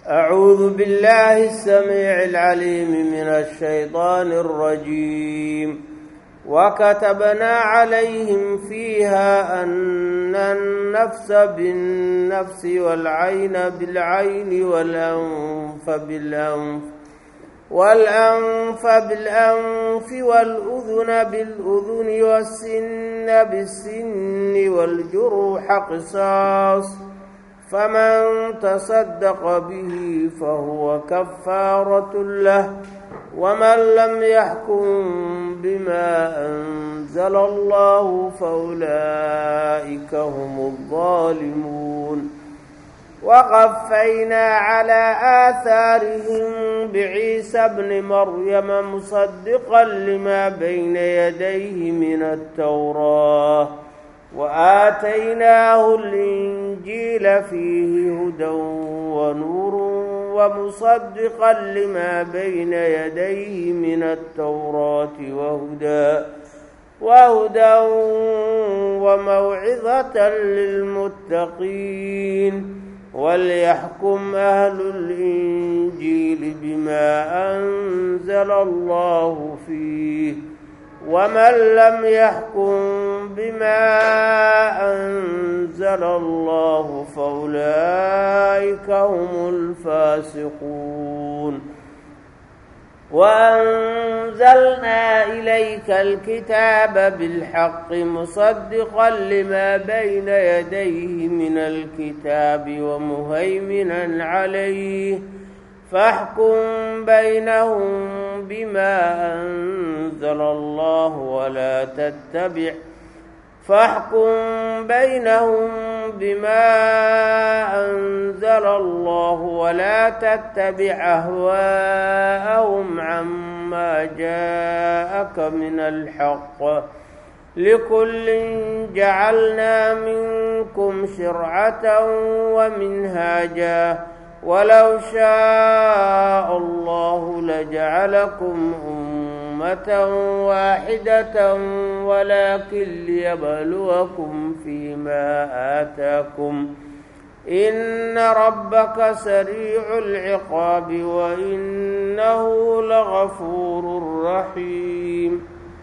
أعوذ بالله السميع العليم من الشيطان الرجيم وكتبنا عليهم فيها أن النفس بالنفس والعين بالعين والأنف بالأنف والأنف بالأنف والأذن بالأذن والسن بالسن والجروح قصاص فمن تصدق به فهو كفارة له ومن لم يحكم بما أنزل الله فأولئك هم الظالمون وقفينا على آثارهم بعيسى ابن مريم مصدقا لما بين يديه من التوراة وآتيناه الإنجيل فيه هدى ونور ومصدقا لما بين يديه من التوراة وهدى وهدى وموعظة للمتقين وليحكم أهل الإنجيل بما أنزل الله فيه ومن لم يحكم بما أنزل الله فأولئك هم الفاسقون وأنزلنا إليك الكتاب بالحق مصدقا لما بين يديه من الكتاب ومهيمنا عليه فاحكم بينهم بما أنزل الله ولا تتبع فاحكم بينهم بما أنزل الله ولا تتبع أهواءهم عما جاءك من الحق لكل جعلنا منكم شرعة ومنهاجا ولو شاء الله لجعلكم أمة واحدة ولكن ليبلوكم فيما آتاكم إن ربك سريع العقاب وإنه لغفور رحيم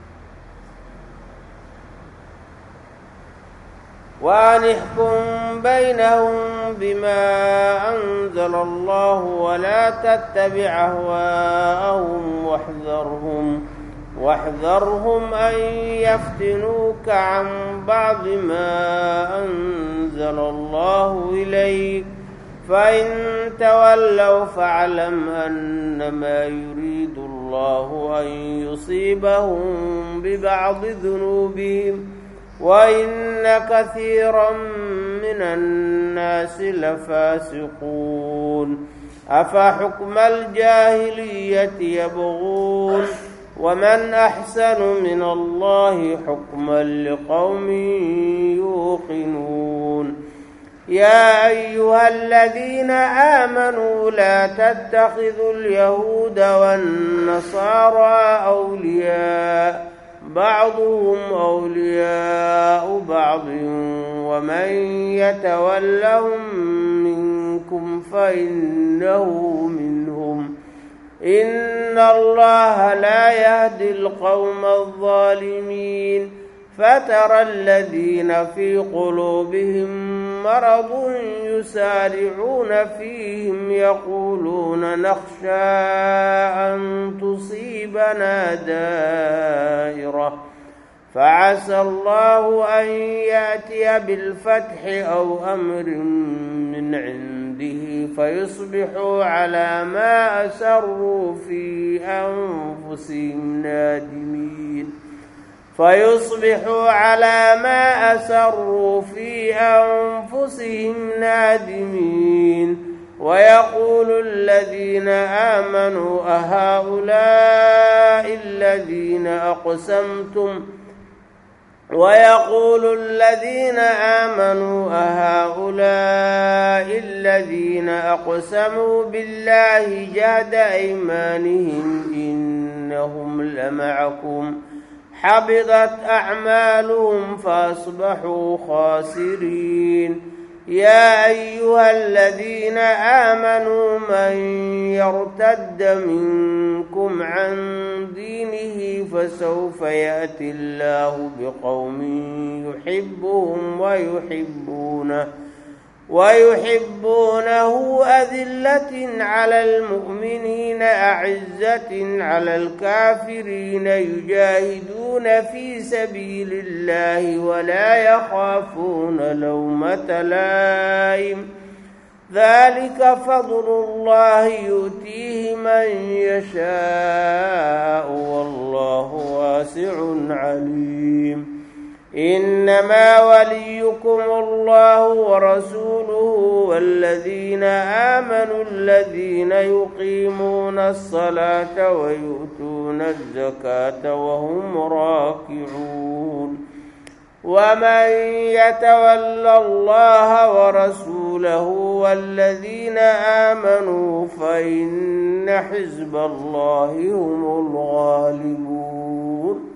وأن احكم بينهم بما أنزل الله ولا تتبع أهواءهم واحذرهم واحذرهم أن يفتنوك عن بعض ما أنزل الله إليك فإن تولوا فاعلم أنما يريد الله أن يصيبهم ببعض ذنوبهم وإن كثيرا من الناس لفاسقون أفحكم الجاهلية يبغون ومن أحسن من الله حكما لقوم يوقنون يا أيها الذين آمنوا لا تتخذوا اليهود والنصارى أولياء بعضهم أولياء بعض ومن يتولهم منكم فإنه منهم إن الله لا يهدي القوم الظالمين فترى الذين في قلوبهم مرض يسارعون فيهم يقولون نخشى أن تصيبنا دائرة فعسى الله أن يأتي بالفتح أو أمر من عنده فيصبحوا على ما أسروا في أنفسهم نادمين فيصبحوا على ما أسروا في أنفسهم نادمين ويقول الذين آمنوا أهؤلاء الذين أقسمتم ويقول الذين آمنوا أهؤلاء الذين أقسموا بالله جهد أيمانهم إنهم لمعكم حبطت أعمالهم فأصبحوا خاسرين يا أيها الذين آمنوا من يرتد منكم عن دينه فسوف يأتي الله بقوم يحبهم ويحبونه ويحبونه أذلة على المؤمنين أعزة على الكافرين يجاهدون في سبيل الله ولا يخافون لومة لائم ذلك فضل الله يؤتيه من يشاء والله واسع عليم إنما وليكم الله ورسوله والذين آمنوا الذين يقيمون الصلاة ويؤتون الزكاة وهم راكعون ومن يتول الله ورسوله والذين آمنوا فإن حزب الله هم الغالبون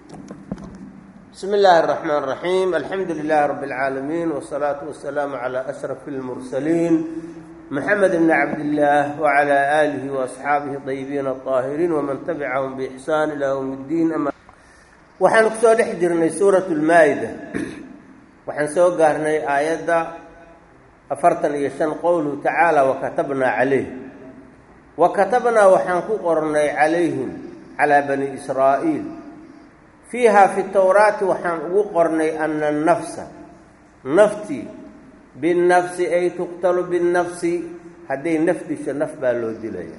بسم الله الرحمن الرحيم الحمد لله رب العالمين والصلاة والسلام على أشرف المرسلين محمد بن عبد الله وعلى آله وأصحابه الطيبين الطاهرين ومن تبعهم بإحسان إلى يوم الدين أما waxaan ku soo dhex jirnay suurat lmaa-ida waxaan soo gaarnay aayadda afartan iyo shan qowluhu tacaala wakatabnaa calayh wa katabnaa waxaan ku qornay calayhim calaa bani israa'iil fiiha fi towraati waxaan ugu qornay ana annafsa naftii binnafsi ay tuqtalu binnafsi hadday naf disho naf baa loo dilaya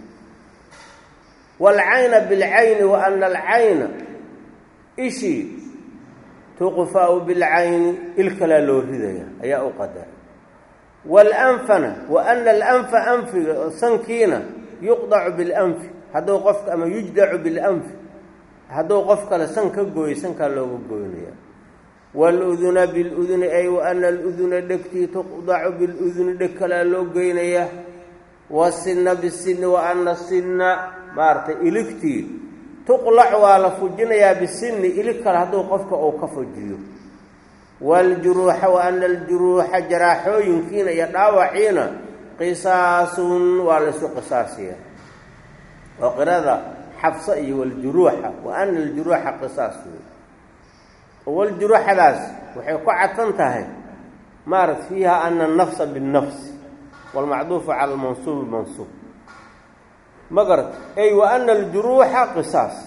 waalcayna bilcayni wa ana alcayna ishii tuqfa'u bilcayni il kalaa loo ridaya ayaa u qadara waalanfana wa ana alanfa anfiga sankiina yuqdacu bilanfi hadduu qofka ama yujdacu bilanfi hadduu qof kale san ka gooyo sankaa looga goynaya waaluduna biluduni ay wa ana aluduna dhegtii tuqdacu biluduni dheg kalaa loo goynaya wasinna bisinni wa ana sinna maaragtay iligtii tuqlac waa la fujinayaa bisinni ilig kale hadduu qofka uu ka fujiyo waaljuruuxa wa ana aljuruuxa jaraaxooyinkiina iyo dhaawaciina qisaasun waa laysu qisaasiya oo qirada xabsa iyo waljuruuxa wa ana aljuruuxa qisaas wey waljuruuxadaas waxay ku cadsan tahay maarat fiiha ana anafsa binnafsi waalmacduufu cala almansuubi mansuub ma garat ay wa ana aljuruuxa qisaas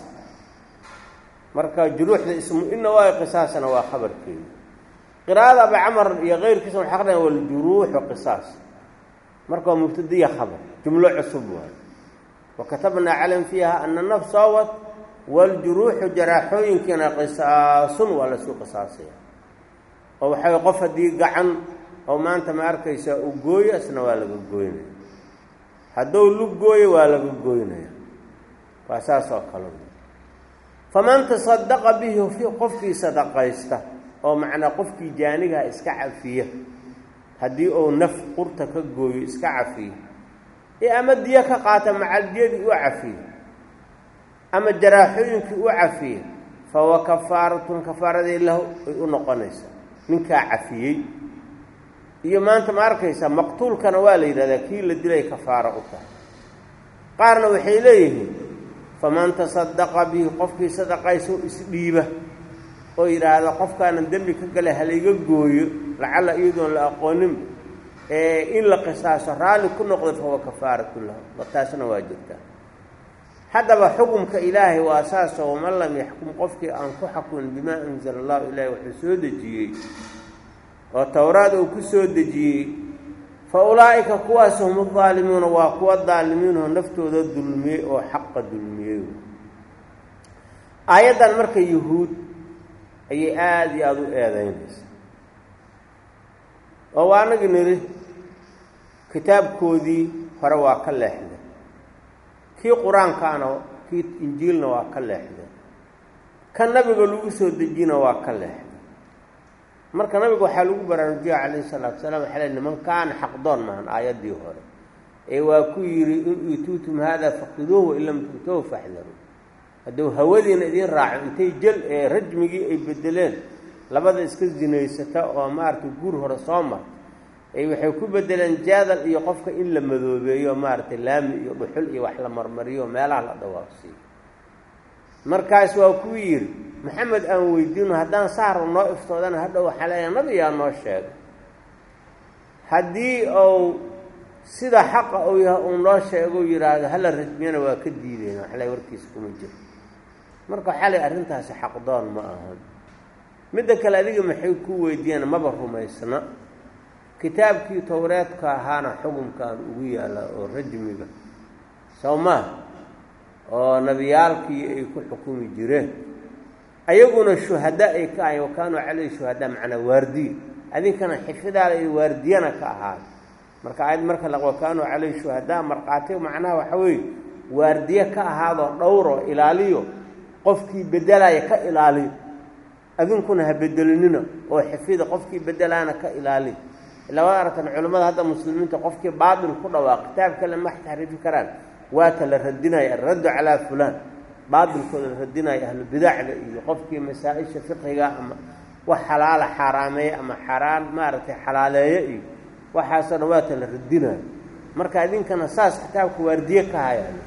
marka juruuxda ismu ina waayo qisaasna waa khabarkeeda qiraa'ada abi camar iyo keyrkiisa waxay aqrinaya waljuruuxu qisaas marka waa mubtadiya khabar jumlo cusub waayo wakatabnaa calayhim fiiha ana nafs sawat waaljuruuxu jaraaxooyinkiina qisaasun waa lasuu qisaasaya oo waxay qof haddii gacan oo maanta ma arkaysaa uu gooyo isna waa laga gooynaya hadduu lug gooyo waa laga gooynaya waa saas oo kale faman tasadaqa bihi qofkii sadaqaysta oo macnaa qofkii jaanigaha iska cafiya haddii uu naf qurta ka gooyo iska cafiya ee ama diyo ka qaata macaldiyadii u cafiye ama jaraaxooyinkii u cafiye fahuwa kafaaratun kafaaradii lahu ay u noqonaysaa ninkaa cafiyey iyo maanta ma arkaysaa maqtuulkana waa la yidhahdaa kii la dilay kafaaro u tahay qaarna waxay leeyihiin faman tasadaqa bihi qofkii sadaqayso isdhiiba oo yidhaahda qofkaanan dembi ka gala halayga gooyo lacalla iyadoon la aqoonin in la qisaaso raalli ku noqday fahuwa kafaaratu lahu taasna waa jirtaa haddaba xukumka ilaahay waa saasoo waman lam yaxkum qofkii aan ku xakumin bimaa anzala allahu ilaahi wuxuu soo dejiyey oo towraad uu ku soo dejiyey fa ulaa'ika kuwaas hum udaalimuuna waa kuwa daalimiinoo naftooda dulmiyey oo xaqa dulmiyey aayaddan marka yuhuud ayay aada iyo aada u eedeynaysa oo waa anagi nidhi kitaabkoodii hore waa ka leexdeen kii qur-aankaana kii injiilna waa ka leexdeen ka nabiga lagu soo dejiyna waa ka leexdeen marka nabiga waxaa lagu baraarujiya calayhi salaatu salaam waxaa le nimankaana xaqdoon maahan aayaddii hore ee waa ku yidhi in iituutum haada faqiduuhu wain lam tu'tuhu faxdaruu hadduu hawadiina idiin raaco intay jel ee rajmigii ay bedeleen labada iska zinaysata oo maaragtay guur hore soo mar ay waxay ku bedeleen jaadal iyo qofka in la madoobeeyo maaragtay laami iyo dhuxul iyo wax la marmariyo meelaha la dhawaaqsiiyo markaas waa kuu yidhi maxamed aan weydiino haddaan saaro noo iftoodana hadhow waxaa leeyahay nabiyaa noo sheegay haddii uu sida xaqa uu yahay uu noo sheego yidhaahdo hala rajmiyana waa ka diideen waxle warkiisa kuma jiro marka xalay arrintaasi xaqdoon ma ahan midda kale adiga maxay ku weydiiyeen maba rumaysna kitaabkii towreedka ahaana xukunkaan ugu yaallaa oo rajmiga soo maa oo nebiyaalkii ay ku xukumi jireen ayaguna shuhada ay ka ahayn wa kaanuu caleyhi shuhadaa macnaa waardiya adinkana xifidaada iyo waardiyana ka ahaada marka aayad marka la wa kaanuu caleyhi shuhadaa markhaati macnaha waxa weeye waardiye ka ahaadoo dhowroo ilaaliyo qofkii bedelaya ka ilaaliyo adinkuna ha bedelinina oo xifida qofkii bedelaana ka ilaaliyo ilaa waad aragtan culimmada hadda muslimiinta qofkii baatil ku dhawaaq kitaab kale ma taxriifi karaan waata la radinaya alraddu calaa fulaan baatilkooda la radinaya ahlubidacda iyo qofkii masaa-isha fiqiga ama wax xalaala xaaraameeye ama xaaraan maaragtay xalaaleeye iyo waxaasoo dhan waata la radinayo marka idinkana saas kitaabka waardiye ka hayaan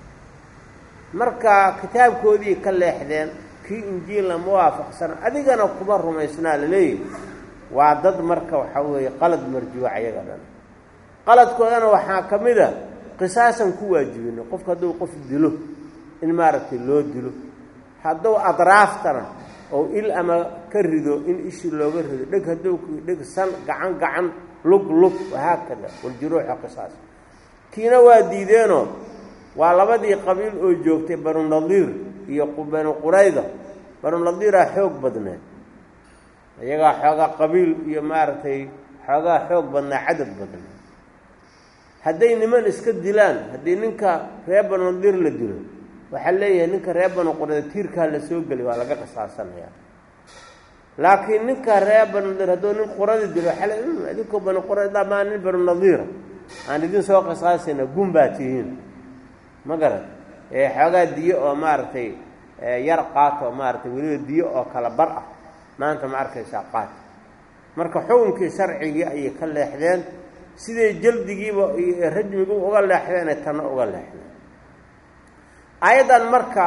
marka kitaabkoodii ka leexdeen kii injiilna ma waafaqsana adigana kuma rumaysnaa laleeyahy waa dad marka waxaa weeye qalad marjuuc ayaga dhan qaladkoodana waxaa ka mid a qisaasan ku waajibina qofka hadduu qof dilo in maaragtay loo dilo hadduu adraaftana oo il ama ka rido in ishii looga rido dheg hadduu dheg san gacan gacan lug lug wahaakada waljuruuxa qisaas kiina waa diideenoo waa labadii qabiil oo joogtay banu nadiir iyo banu qurayda banu nadiiraa xoog badneed iyagaa xoogaa qabiil iyo maaragtay xoogaa xoog badnaa cadad badnaa hadday niman iska dilaan haddii ninka reer banu nadiir la dilo waxaa leeyahay ninka reer banu qurayda tiirkaa la soo geli waa laga qisaasanayaa laakiin ninka reer banu nadiir hadduu nin qurada dilo waxaa le idinkoo banu qurayda maa nin banu nadiira aan idin soo qisaasayna gun baa tihiin ma garan ee xoogaa diyo oo maaragtay yar qaato maaragtay weliba diyo oo kala bar ah maanta ma arkaysaa qaat marka xukunkii sharcigii ayay ka leexdeen siday jaldigiiba iyo rajmigu uga leexdeen ay tanna uga leexdeen aayaddan marka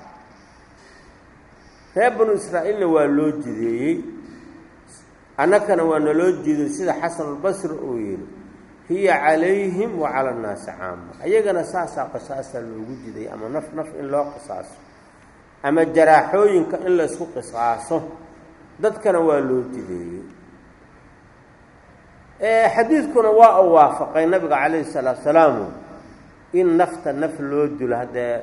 reer banu israa'iilna waa loo jideeyey annakana waa naloo jiday sida xasanulbasri uu yidhi hiya calayhim wa cala annaasi caama ayagana saasaa qisaasaa loogu jiday ama naf naf in loo qisaaso ama jaraaxooyinka in la isku qisaaso dadkana waa loo jideeyey xadiidkuna waa u waafaqay nabiga calayhi salaatu salaamu in nafta naf loo dilo haddee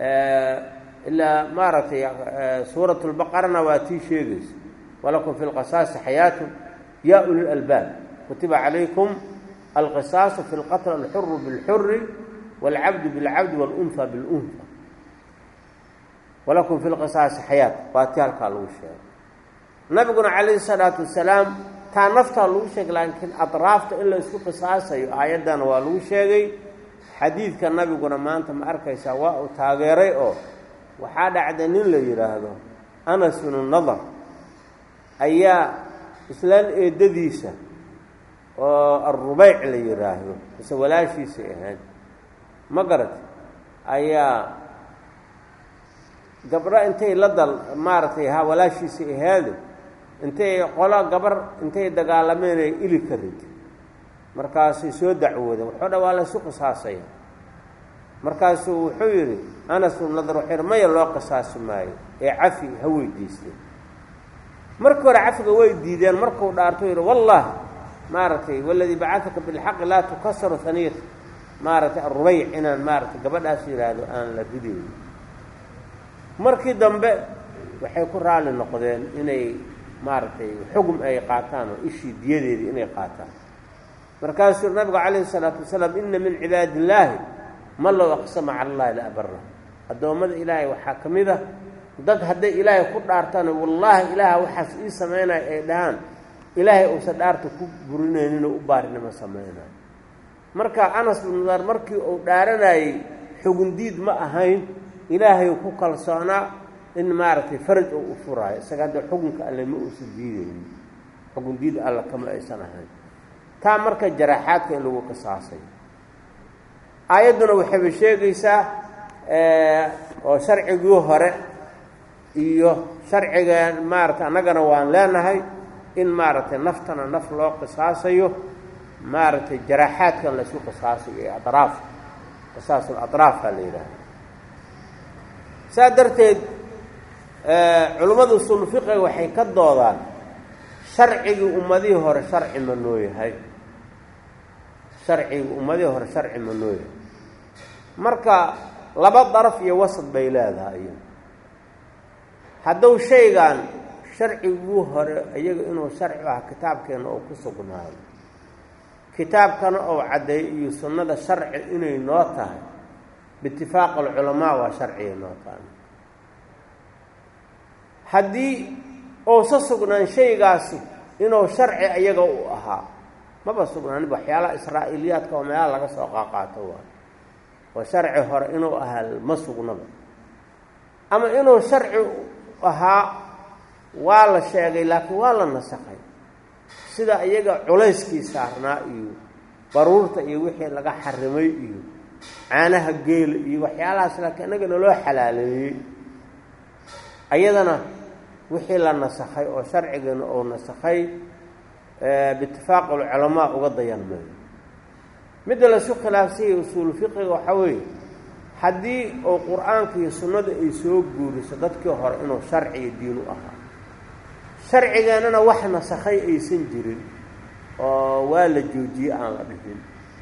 ilaa maaragtay suurat lbaqarana waa tii sheegaysa walakum fi lqisaasi xayaatun yaa uli lalbaab kutiba calaykum alqisaasu fi lqatl alxuru bilxuri waalcabdu bilcabdi waalunha bilunha walakum fi lqisaasi xayaat waa tii halkaa lagu sheegay nabiguna calayhi salaatu wasalaam taa naftaa lagu sheegay laakiin adraafta in la isku qisaasayo aayaddana waa lagu sheegay xadiidka nabiguna maanta ma arkaysaa waa uu taageeray oo waxaa dhacda nin la yidhaahdo anas binu nadar ayaa islaan eedadiisa oo arubeyc la yidhaahdo mise walaashiisay ahayd ma garat ayaa gabdho intay la dal maaragtay ha walaashiisay ahaade intay qolo gabar intay dagaalameen ay ili ka rid markaasay soo dacwoodeen waxoo dhan waa la isu qisaasaya markaasuu wuxuu yidhi anas bnu nadar wuxuu yidhi maya loo qisaasi maayo ee cafi ha weydiisteen markii hore cafiga way diideen markuu dhaarto yidhi wallahi maaragtay waladii bacataka bilxaqi laa tukasaru haniyat maaragtay arubeyc inaan maaragtay gabadhaas yidhaahdo aan la ridayni markii dambe waxay ku raalli noqdeen inay maaragtay xugum ay qaataan oo ishii diyadeedii inay qaataan markaasuu nabigu calayhi isalaatu wasalaam ina min cibaadi illaahi man low aqsama cala allahi la abara addoommada ilaahay waxaa ka mid a dad hadday ilaahay ku dhaartaan wallaahi ilaaha waxaas ii samaynayo ay dhahaan ilaahay uusan dhaarta ku burinayninoo u baarinimo samaynayo marka anas binu nadar markii uu dhaaranayey xugundiid ma ahayn ilaahay ku kalsoonaa in maaragtay faraj oo u furaayo isaga hadda xukunka alle ma uusan diidaynin xukundiid alle kama aysan ahayn taa marka jaraaxaadka in lagu qisaasayo aayadduna waxayba sheegaysaa oo sharcigii hore iyo sharciga maaragtay annagana waan leenahay in maaragtay naftana naf loo qisaasayo maaragtay jaraaxaadkan laysu qisaasayo ee adraaf qisaasul adraafaa la yidhaaha saa darteed culimmada usul fiqiga waxay ka doodaan sharcigii ummadihii hore sharci ma noo yahay sharcigii ummadihii hore sharci ma noo yahay marka laba daraf iyo wasad bay leedahay iyo hadduu shaygan sharciguu hore iyaga inuu sharci ah kitaabkeena oo ku sugnaado kitaabkana oo caddeeyo iyo sunnada sharci inay noo tahay biitifaaq alculamaa waa sharciga noo tahay haddii uusa sugnaan shaygaasi inuu sharci iyaga u ahaa maba sugnaanin waxyaalaha israa'iiliyaadka oo meelaha laga soo qaaqaato waa oo sharci hore inuu ahaa ma sugnaba ama inuu sharci ahaa waa la sheegay laakiin waa la nasakhay sida iyaga culayskii saarnaa iyo baruurta iyo wixii laga xarimay iyo caanaha geela iyo waxyaalahaas laakiin innaga naloo xalaaleeyey ayadana wixii la nasakhay oo sharcigana uu nasakhay biitifaaq alculamaa uga dayan maayo midda laisku khilaafsanyay usuulu fiqiga waxaa weeye haddii uu qur-aanka iyo sunnada ay soo guuriso dadkii hore inuu sharciga diin u ahaa sharcigeennana wax nasakhay aysan jirin oo waa la joojiyey aan la dhihin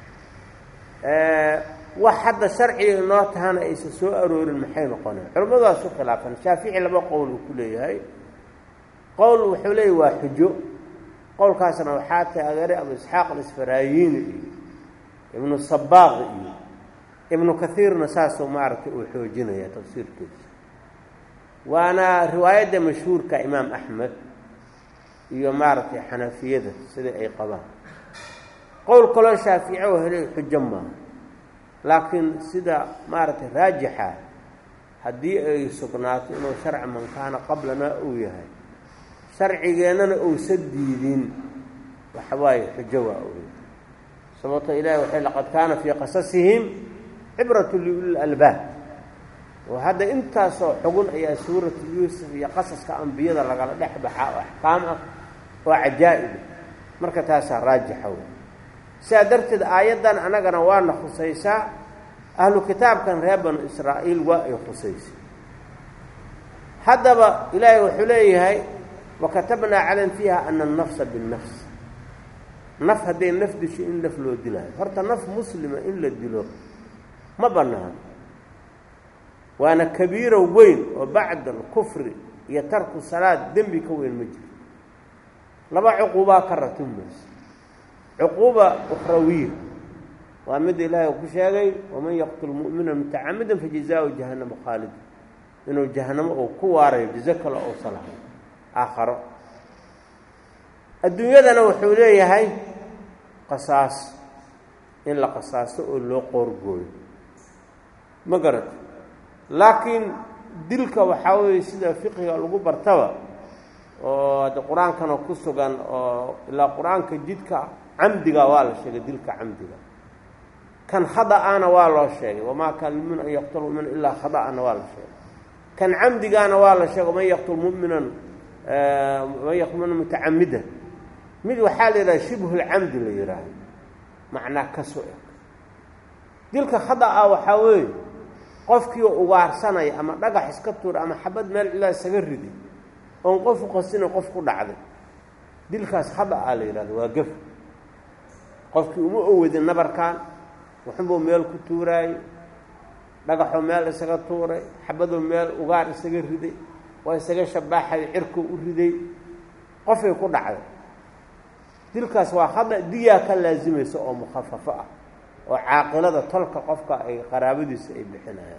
wax hadda sharciga inoo tahana aysan soo aroorin maxay noqoneen culimmadu waa isku khilaafan shaafici laba qowl uu ku leeyahay qowl wuxuu leeyahy waa xujo qowlkaasna waxaa taageeray abu isxaaq alisfaraayiini iyo ibnu sabaaq iyo ibnu kaiirna saasuu maaragtay uu xoojinaya tafsiirkiisa waana riwaayadda mashhuurka imaam axmed iyo maaragtay xanafiyada sidai ay qabaan qowl kaloo shaafici oo helay xujo maaha laakiin sida maaragtay raajixa haddii ay sugnaato inuu sharci man kaana qablana uu yahay sharcigeennana uusa diidin waxa waaye xujo waa oy sababto ilahi waxay laqad kaana fii qasasihim cibratu liuli albaab oo hadda intaasoo xugun ayaa suuratu yuusuf iyo qasaska ambiyada lagala dhex baxaa oo axkaam ah oo cajaa-iba marka taasaa raajixa wey sidaa darteed aayaddan annagana waana khusaysaa ahlu kitaabkan reer banu israa'iil waa ay khusaysay haddaba ilaahay wuxuu leeyahay wakatabnaa calan fiiha ana annafsa binnafs naf hadday naf disho in naf loo dilaayo horta naf muslima in la dilo ma bannaan waana kabiiro weyn oo bacda alkufri iyo tarku salaad dembi ka weyn ma jiro laba cuquubaa ka ratimayso cuquuba ukhrawiya waa midda ilaahay uu ku sheegay waman yaqtul mu'mina mutacamidan fajazaahu jahannama khaalida inuu jahanamo uu ku waarayo jazo kale uusa lahayn aakharo adduunyadana wuxuu leeyahay qasaas in la qasaasto oo loo qoorgooyo ma garata laakiin dilka waxaa weeye sida fiqiga lagu bartaba oo hadde qur-aankana ku sugan oo ilaa qur-aanka jidka camdiga waa la sheegay dilka camdiga kan khada-ana waa loo sheegay wamaa kaana lmumin an yaqtul mumina ilaa khada-ana waa la sheegay kan camdigaana waa la sheegay man yaqtul muminan man yaqtul muminan mutacamida mid waxaa la yidhaha shibhulcamdi la yidhaaha macnaa ka so eg dilka khada-a waxaa weeye qofkii ugaarsanaya ama dhagax iska tuura ama xabad meel cilaa isaga riday oon qofu qasina qof ku dhacday dilkaas khada-a la yidhahda waa gef qofkii uma owadin nabarkan wuxunbuu meel ku tuuraayey dhagaxoo meel isaga tuuray xabadoo meel ugaar isaga riday waa isaga shabaaxay cirkuu u riday qofay ku dhacday dilkaas waa khada diyaa ka laasimaysa oo mukhafafo ah oo caaqilada tolka qofka ay qaraabadiisa ay bixinayaan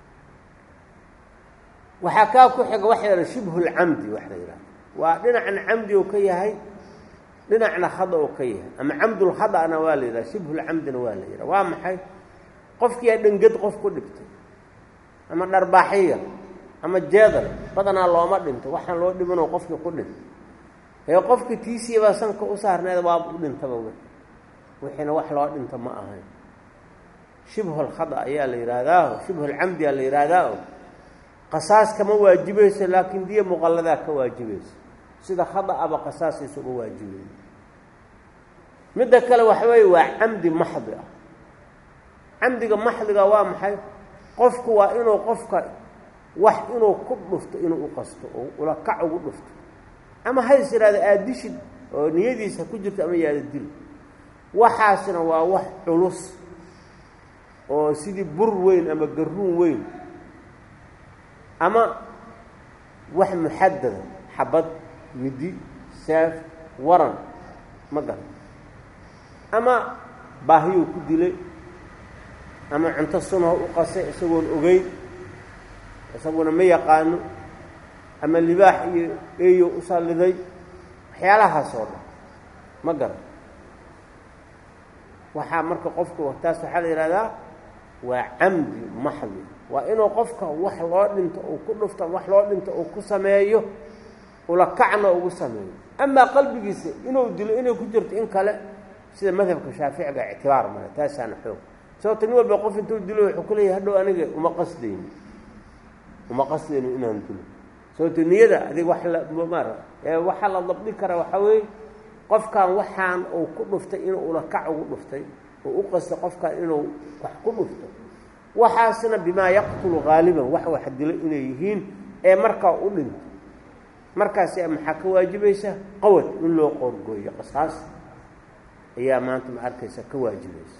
waxaa kaa ku xiga waxa la yidhaha shibhulcamdi wax la yidhaha waa dhinacna camdi oo ka yahay dhinacna khada oo ka yahay ama camdulkhada'na waa la yidhaha shibhulcamdina waa la yidhaha waa maxay qofkiyaa dhenged qof ku dhibtay ama dharbaaxiya ama jeedal badanaa looma dhinto waxaan loo dhimanoo qofkii ku dhintay ee qofkii tiisiibaa sanka u saarneed waaba u dhintaba w wixiina wax loo dhinto ma ahayn shibhulkhada ayaa la yidhaahdaa shibhulcamdi aa la yidhaahdaa qasaas kama waajibayso laakiin diya muqalladaa ka waajibaysa sida khada aba qasaasaysa uga waajibayo midda kale waxa weeye waa camdi maxdi ah camdiga maxdiga waa maxay qofku waa inuu qofka wax inuu ku dhufto inuu u qasto oo ula kac ugu dhufto ama hays yidhahda aadishid oo niyadiisa ku jirto ama yaada dil waxaasna waa wax culus oo sidii bur weyn ama garuun weyn ama wax muxadada xabad midi saaf waran ma garan ama baahiyuu ku dilay ama cunto sunoo u qasay isagoon ogeyn isaguna ma yaqaano ama libaax iyo eeyo u salliday waxyaalahaas oo dhan ma garan waxaa marka qofku taas waxaa la yidhahdaa waa camdi maxdi waa inuu qofka wax loo dhinto uu ku dhufto wax loo dhinto uu ku sameeyo ula kacna ugu sameeyo amaa qalbigiisa inuu dilo inay ku jirto in kale sida madhabka shaaficiga ictibaar male taasaana xoog sababto nin walba qof intuu dilo wuxuu ku leeyahy hadhow aniga uma qasdayni uma qasdayno inaan dilo sababto niyada adig wax la mara waxaa la dabdi kara waxaa weeye qofkan waxaan uu ku dhuftay inuu ula kac ugu dhuftay oo u qastay qofkan inuu wax ku dhufto waxaasna bimaa yaqtulu haaliban wax wax dilo inay yihiin ee markaa u dhinto markaas maxaa ka waajibaysa qawad in loo qoorgooyo qasaas ayaa maanta ma arkaysa ka waajibaysa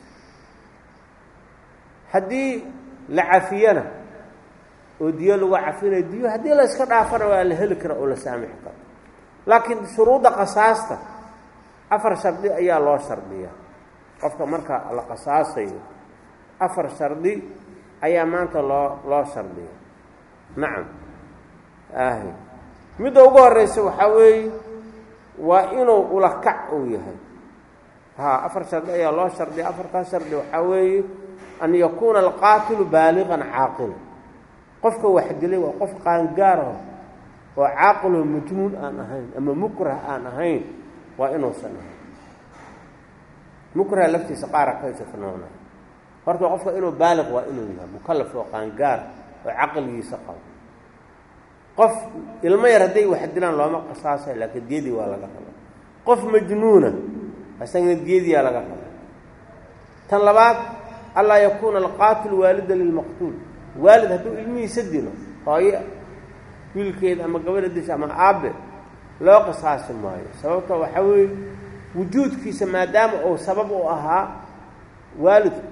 haddii la cafiyana oo diyo lagu cafinayo diyo haddii la iska dhaafana waa la heli kara oo la saamixi karo laakiin shuruudda qasaasta afar shardi ayaa loo shardiyaa qofka marka la qasaasayo afar shardi ayaa maanta loo loo shardiya nacam ahy midda ugu horeysa waxaa weeye waa inuu ulakac uu yahay ha afar shardi ayaa loo shardiya afartaas shardi waxaa weeye an yakuuna alqaatilu baaliqan caaqila qofka wax dilay waa qof qaangaaraho oo caaqiloo majnuun aan ahayn ama mukrah aan ahayn waa inuusan ahayn mukraha laftiisa qaara kaysa fanoona horta qofka inuu baaliq waa inuu yahay mukalaf oo qaangaar oo caqligiisa qabo qof ilmo yar hadday wax dilaan looma qasaasay laakiin diyadii waa laga raba qof majnuuna isagana diyadiyaa laga raba tan labaad allaa yakuuna alqaatilu waalida lilmaqtuul waalid hadduu ilmihiisa dilo hooyo wiilkeeda ama gabadha disha ama aabe loo qisaasi maayo sababto waxaa weeye wujuudkiisa maadaama uu sabab u ahaa waalidku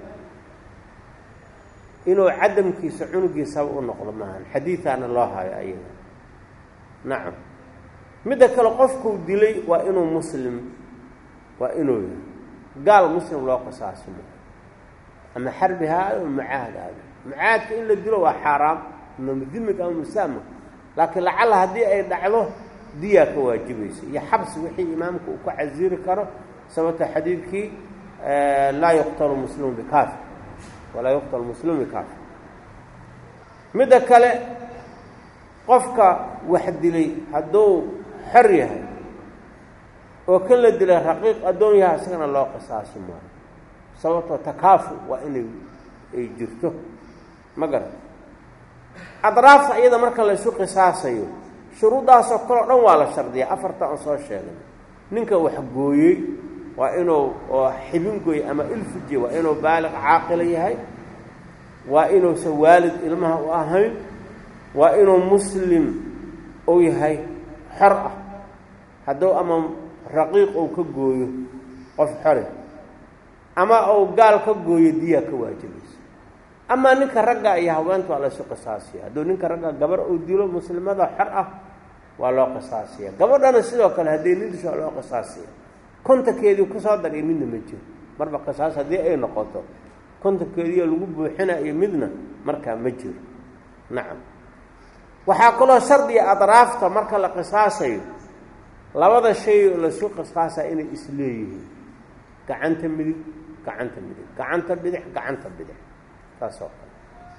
inuu cadamkiisa cunugii sabab u noqdo maahan xadiidaana loo hayo ayaga nacam midda kale qofkuu dilay waa inuu muslim waa inuu yahay gaal muslim loo qisaasi maayo ama xarbi ha aado ama mucaahad aado mucaahadka in la dilo waa xaaraam ama mudimig ama musaama laakiin lacalla haddii ay dhacdo diyaa ka waajibaysa iyo xabsi wixii imaamka uu ku casiri karo sababta xadiidkii laa yuqtalu muslimu bikaafir walaa yuqtalu muslimu bikaafir midda kale qofka wax dilay hadduu xor yahay oo kan la dilay raqiiq addoon yahay isagana loo qisaasi maayo sababtoo takaafu waa inay ay jirto ma garan adraafta iyada marka laysu qisaasayo shuruuddaasoo kaleo dhan waa la shardiyaa afarta aan soo sheegay ninka wax gooyey waa inuu oo xibin gooyey ama ilfujiye waa inuu baaliq caaqila yahay waa inuusan waalid ilmaha u ahayn waa inuu muslim uu yahay xor ah hadduu ama raqiiq uu ka gooyo qof xore ama uu gaal ka gooyo diyaa ka waajibaysa amaa ninka ragga iyo haweenta waa laysu qisaasiya hadduu ninka ragga gabar uu dilo muslimada xor ah waa loo qisaasiya gabadhana sidoo kale haddii nin disho waa loo qisaasiya kontankeedii kusoo dariyo midna ma jiro marba qisaas haddii ay noqoto kontankeediioo lagu buuxinayo midna markaa ma jiro nacam waxaa kaloo shardiga adraafta marka la qisaasayo labada shay laysu qisaasaya inay isleeyihiin gacanta midig gacanta midig gacanta bidix gacanta bidix saas oo kale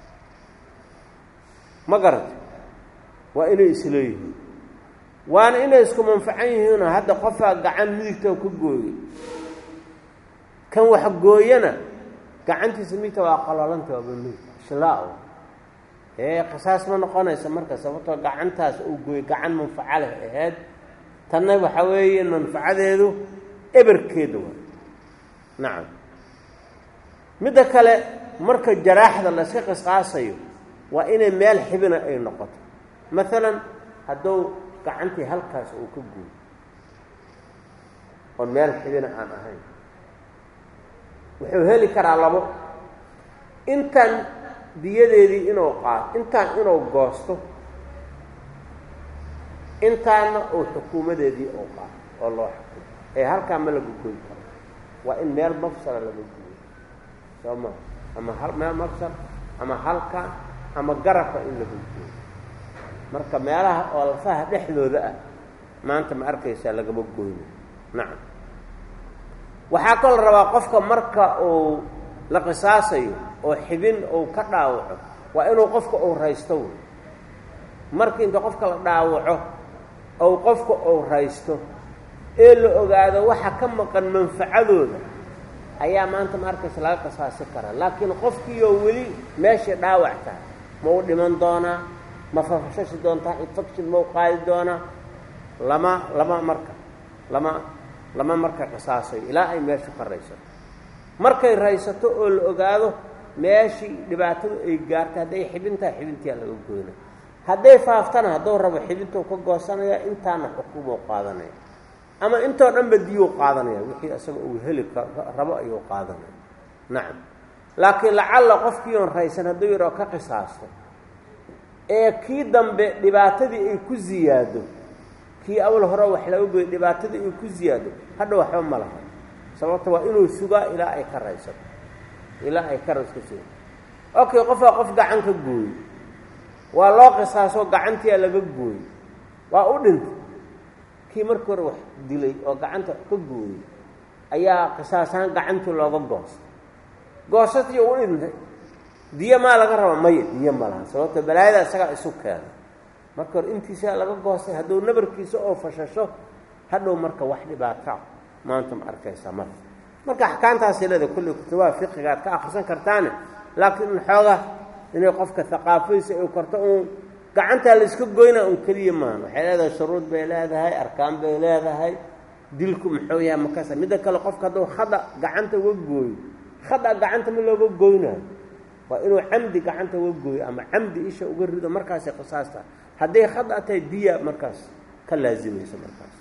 ma garata waa inay isleeyihiin waana inay isku manfacan yihiinoo hadda qofaa gacan midigta ka gooyey kan wax gooyana gacantiisa miigta waa qalolanta waaba miig shlaa ee qisaas ma noqonaysa marka sababtoo gacantaas uu gooyo gacan manfaco leh ahayd tanna waxa weeye manfacadeedu eberkeeda waa nacam midda kale marka jaraaxda la iska qisqaasayo waa inay meel xibina ay noqoto maalan hadduu gacantii halkaas uu ka gooyo oon meel xibina aan ahayn wuxuu heli karaa labo intan diyadeedii inuu qaato intaan inuu goosto intaana uu xukuumadeedii uu qaato oo loo xukumo ee halkaa ma laga goy karo waa in meel mafsala laga gooyo soo ma ama hal meel mafsal ama halka ama garabka in laga gooyo marka meelaha oo lafaha dhexdooda ah maanta ma arkaysaa lagama gooyno nacam waxaa kaloo rabaa qofka marka uu la qisaasayo oo xibin uu ka dhaawaco waa inuu qofka uu raysto wey markii inta qofka la dhaawaco ou qofka uu raysto ee la ogaado waxa ka maqan manfacadooda ayaa maanta ma arkaysa laga qisaasi karaa laakiin qofkiioo weli meeshai dhaawac tahay ma u dhiman doonaa ma fafashashi doontaa infection ma u qaadi doonaa lama lama marka lama lama marka qisaasayo ilaa ay meeshu ka raysato markay raysato oo la ogaado meeshii dhibaatadu ay gaartay hadday xibintaha xibintiyaa laga goyna hadday faaftana hadduu rabo xibintuu ka goosanaya intaana xukuumoo qaadanaya ama intoo dhanba diyuu qaadanaya wixii isaga uu heli rabo ayuu qaadanaya nacam laakiin lacalla qofkii oon raysan hadduu yaroo ka qisaasto ee kii dambe dhibaatadii ay ku ziyaado kii awal hore wax laga goyo dhibaatadii ay ku ziyaado hadha waxba ma laha sababta waa inuu sugaa ilaa ay ka raysato ilaa ay ka rays ka suga okay qofaa qof gacan ka gooyo waa loo qisaaso gacantiia laga gooyo waa u dhintay kii markii hore wax dilay oo gacanta wax ka gooyey ayaa qisaasahaan gacantii looga goostay goosashtii u dhintay diyo maa laga raba maya diyo ma laha sababto balaayada isagaa isu keena marka hore intiisaa laga goostay hadduu nabarkiisa oo fashasho hadhow marka wax dhibaata maanta ma arkaysaa marka marka axkaamtaasay leeda kulli kutubaha fiqiga aad ka akrisan kartaane laakiin xooga inay qofka haqaafadiisa ay korto uun gacantaa la iska goynaa un keliya maahan waxay leedahay shuruud bay leedahay arkaan bay leedahay dilku muxuu yahay makasa midda kale qofka hadduu khada gacanta uga gooyo khada gacanta ma looga goynaayo waa inuu camdi gacanta uga gooyo ama camdi isha uga rido markaasay qisaasta hadday khada tahay diya markaas ka laazimayso markaas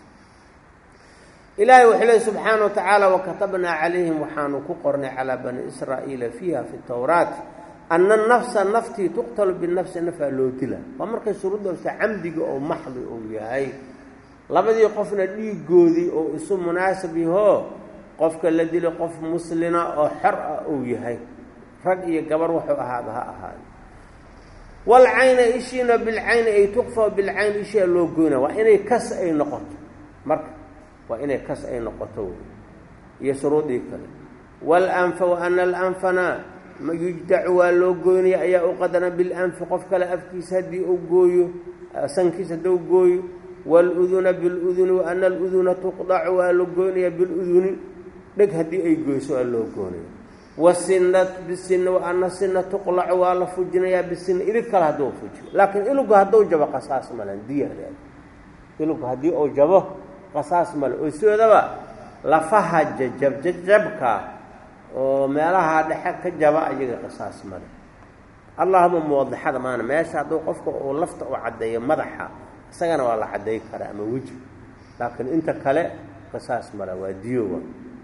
ilaahay wuxuu leey subxaana wa tacaala wakatabnaa calayhim waxaanu ku qornay calaa bani israa'iila fiiha fi tawraat ana nafsa naftii tuqtalu binafsi nafaa loo dila waa markay shuruudoosa camdiga oo maxdi uu yahay labadii qofna dhiigoodii oo isu munaasab yahoo qofka la dilo qof muslina oo xor ah uu yahay rag iyo gabar wuxuu ahaaba ha ahaada walcayna ishiina bilcayni ay tuqfa bilcayn ishiia loo goyna waa inay kas ay noqoto marka waa inay kas ay noqoto wey iyo shuruudii kale walanfa wa ana alanfana yujdacu waa loo goynaya ayaa u qadana bilanfi qof kale afkiisa haddii uu gooyo sankiisa hadduu gooyo waaluduna biluduni wa ana aluduna tuqdacu waa la goynaya biluduni dheg haddii ay goyso waa loo goynaya wasina bisina wa ana sina tuqlacu waa la fujinayaa bisina ilig kale hadduu fujiyo laakiin ilugu hadduu jabo qasaas malen diyareed ilugu haddii uu jabo qasaas male oo sidoodaba lafaha jajab jajabka oo meelaha dhexe ka jaba ayaga qisaas male allahuma muwadaxada maana meesha hadduu qofka uu lafta u caddeeyo madaxa isagana waa la cadday karaa ama weji laakiin inta kale qisaas male waa diyowa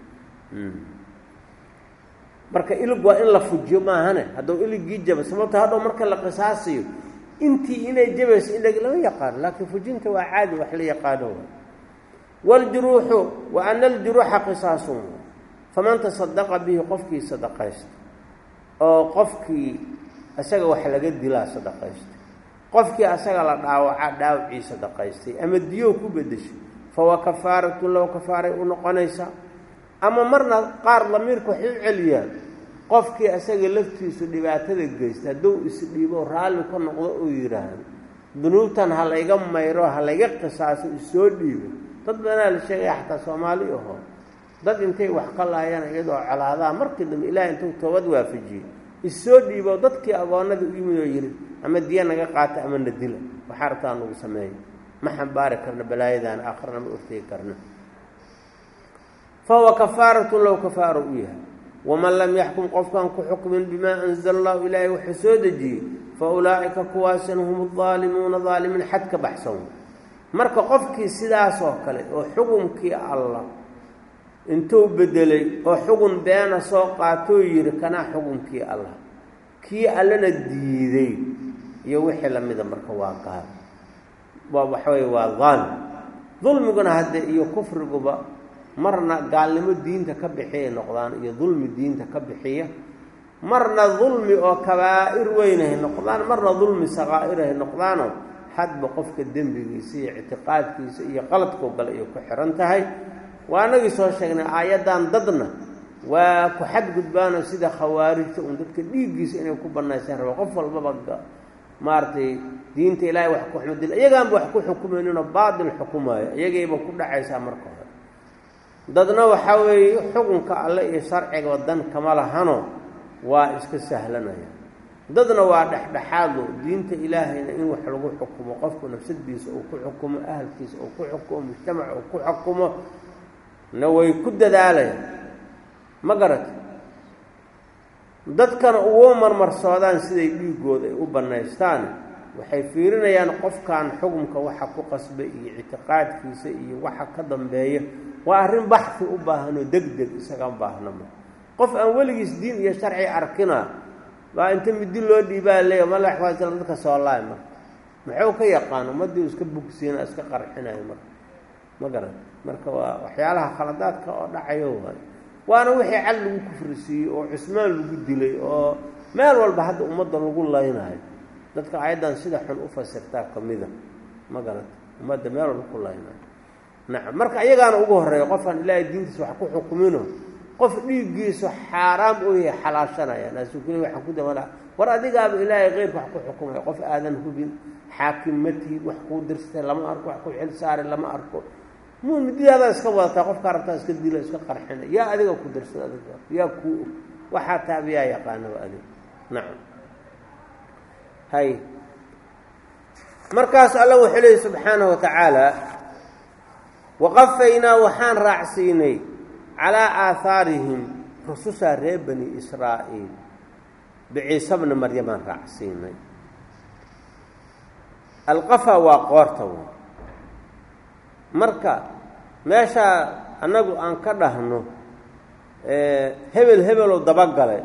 marka ilig waa in la fujiyo maahane hadduu iligii jaba sababto hadhow marka la qisaasayo intii inay jabayso ilig lama yaqaano laakiin fujinta waa caadi wax la yaqaano waaljuruuxu wa ana aljuruuxa qisaasun faman tasadaqa bihi qofkii sadaqaysta oo qofkii isaga wax laga dilaa sadaqaysta qofkii asaga la dhaawaca dhaawacii sadaqaystay ama diyow ku bedeshay fawa kafaaratun low kafaaray u noqonaysaa ama marna qaar lamiirka waxay u celiyaan qofkii asaga laftiisu dhibaatada geysta hadduu isdhiibo raalli ka noqdo uu yidhaahdo dunuubtan ha layga mayro ha layga qisaaso isoo dhiibo dad badanaa la sheegaya xataa soomaali aho dad intay wax ka laayaan iyadoo colaadaha markii dambe ilaahay intuu toobad waafajiyey issoo dhiibo dadkii agoonnadii u yimid oo yidhi ama diya naga qaata ama na dila waxaa rabtaa nagu sameeya ma xambaari karna balaayadan aakharna ma ortegi karna fa huwa kafaaratun low kafaaro u yahay waman lam yaxkum qofkaan ku xukmin bimaa anzala allahu ilaahay wuxuu soo dejiyey fa ulaa'ika kuwaasin hum daalimuuna daalimiin xad ka baxsan marka qofkii sidaasoo kale oo xukumkii allah intuu bedelay oo xugun beena soo qaatoo yidhi kanaa xukunkii allah kii allana diiday iyo wixii lamida marka waa gaal waa waxaweye waa daalim dulmiguna hadde iyo kufriguba marna gaalnimo diinta ka bixiyay noqdaan iyo dulmi diinta ka bixiya marna dulmi oo kabaa'ir weynahay noqdaan marna dulmi sakaa'irahay noqdaanoo hadba qofka dembigiisa iyo ictiqaadkiisa iyo qaladkoo gale ay ku xihan tahay waa anagii soo sheegnay aayaddan dadna waa ku xadgudbaanoo sida khawaarijta un dadka dhiiggiisa inay ku banaysaan raba qof walbaba maaragtay diinta ilaahay wax ku xumdil iyagaanba wax ku xukumayninoo baatil xukumaayo iyagayba ku dhacaysaa marka hore dadna waxaa weeye xukunka alle iyo sharciga dan kama lahano waa iska sahlanaya dadna waa dhexdhexaado diinta ilaahayna in wax lagu xukumo qofku nafsadiisa uu ku xukumo ahalkiisa uu ku xukumo mujtamaca uu ku xukumo na way ku dadaalayaan ma garata dadkana ugu marmarsoodaan siday dhiigooda ay u bannaystaan waxay fiirinayaan qofkan xukumka waxa ku qasbay iyo ictiqaadkiisa iyo waxa ka dambeeya waa arrin baxfi u baahanoo deg deg isaga baahnama qof aan weligiis diin iyo sharci arkina waa inta midi loo dhiibaa leeya malaxwaasla dadka soo laay marka muxuu ka yaqaan ummaddii iska bugsiina iska qarxinayo marka ma garan marka waa waxyaalaha khaladaadka oo dhacayo waay waana wixii cal lagu kufrisiiyey oo cusmaan lagu dilay oo meel walba hadda ummadda lagu laynayo dadka ayaddan sida xun u fasirtaa ka mida ma garata ummadda meel walba ku laynayo nacam marka iyagaana ugu horreeya qofaan ilaahay diintiisa wax ku xukumino qof dhiiggiisu xaaraam oo yahay xalaashanaya naasuu kuli waxaan ku damala war adigaaba ilaahay keyrka wax ku xukumaya qof aadan hubin xaakim ma tihid wax kuu dirsatay lama arko wax ku xil saari lama arko muu mididaadaa iska wadataa qofkaa rabtaa iska dila iska qarxina yaa adiga ku dirsada adiga yaa kuu og waxaa taaba yaa yaqaanaba adiga nacam hay markaas alla wuxuu leeyay subxaanahu wa tacaala waqafaynaa waxaan raacsiinay calaa aahaarihim rusushaa reer bani israa'iil biciise bni maryamaan raacsiinay alqafa waa qoorta w marka meeshaa annagu aan ka dhahno hebel hebeloo dabagalay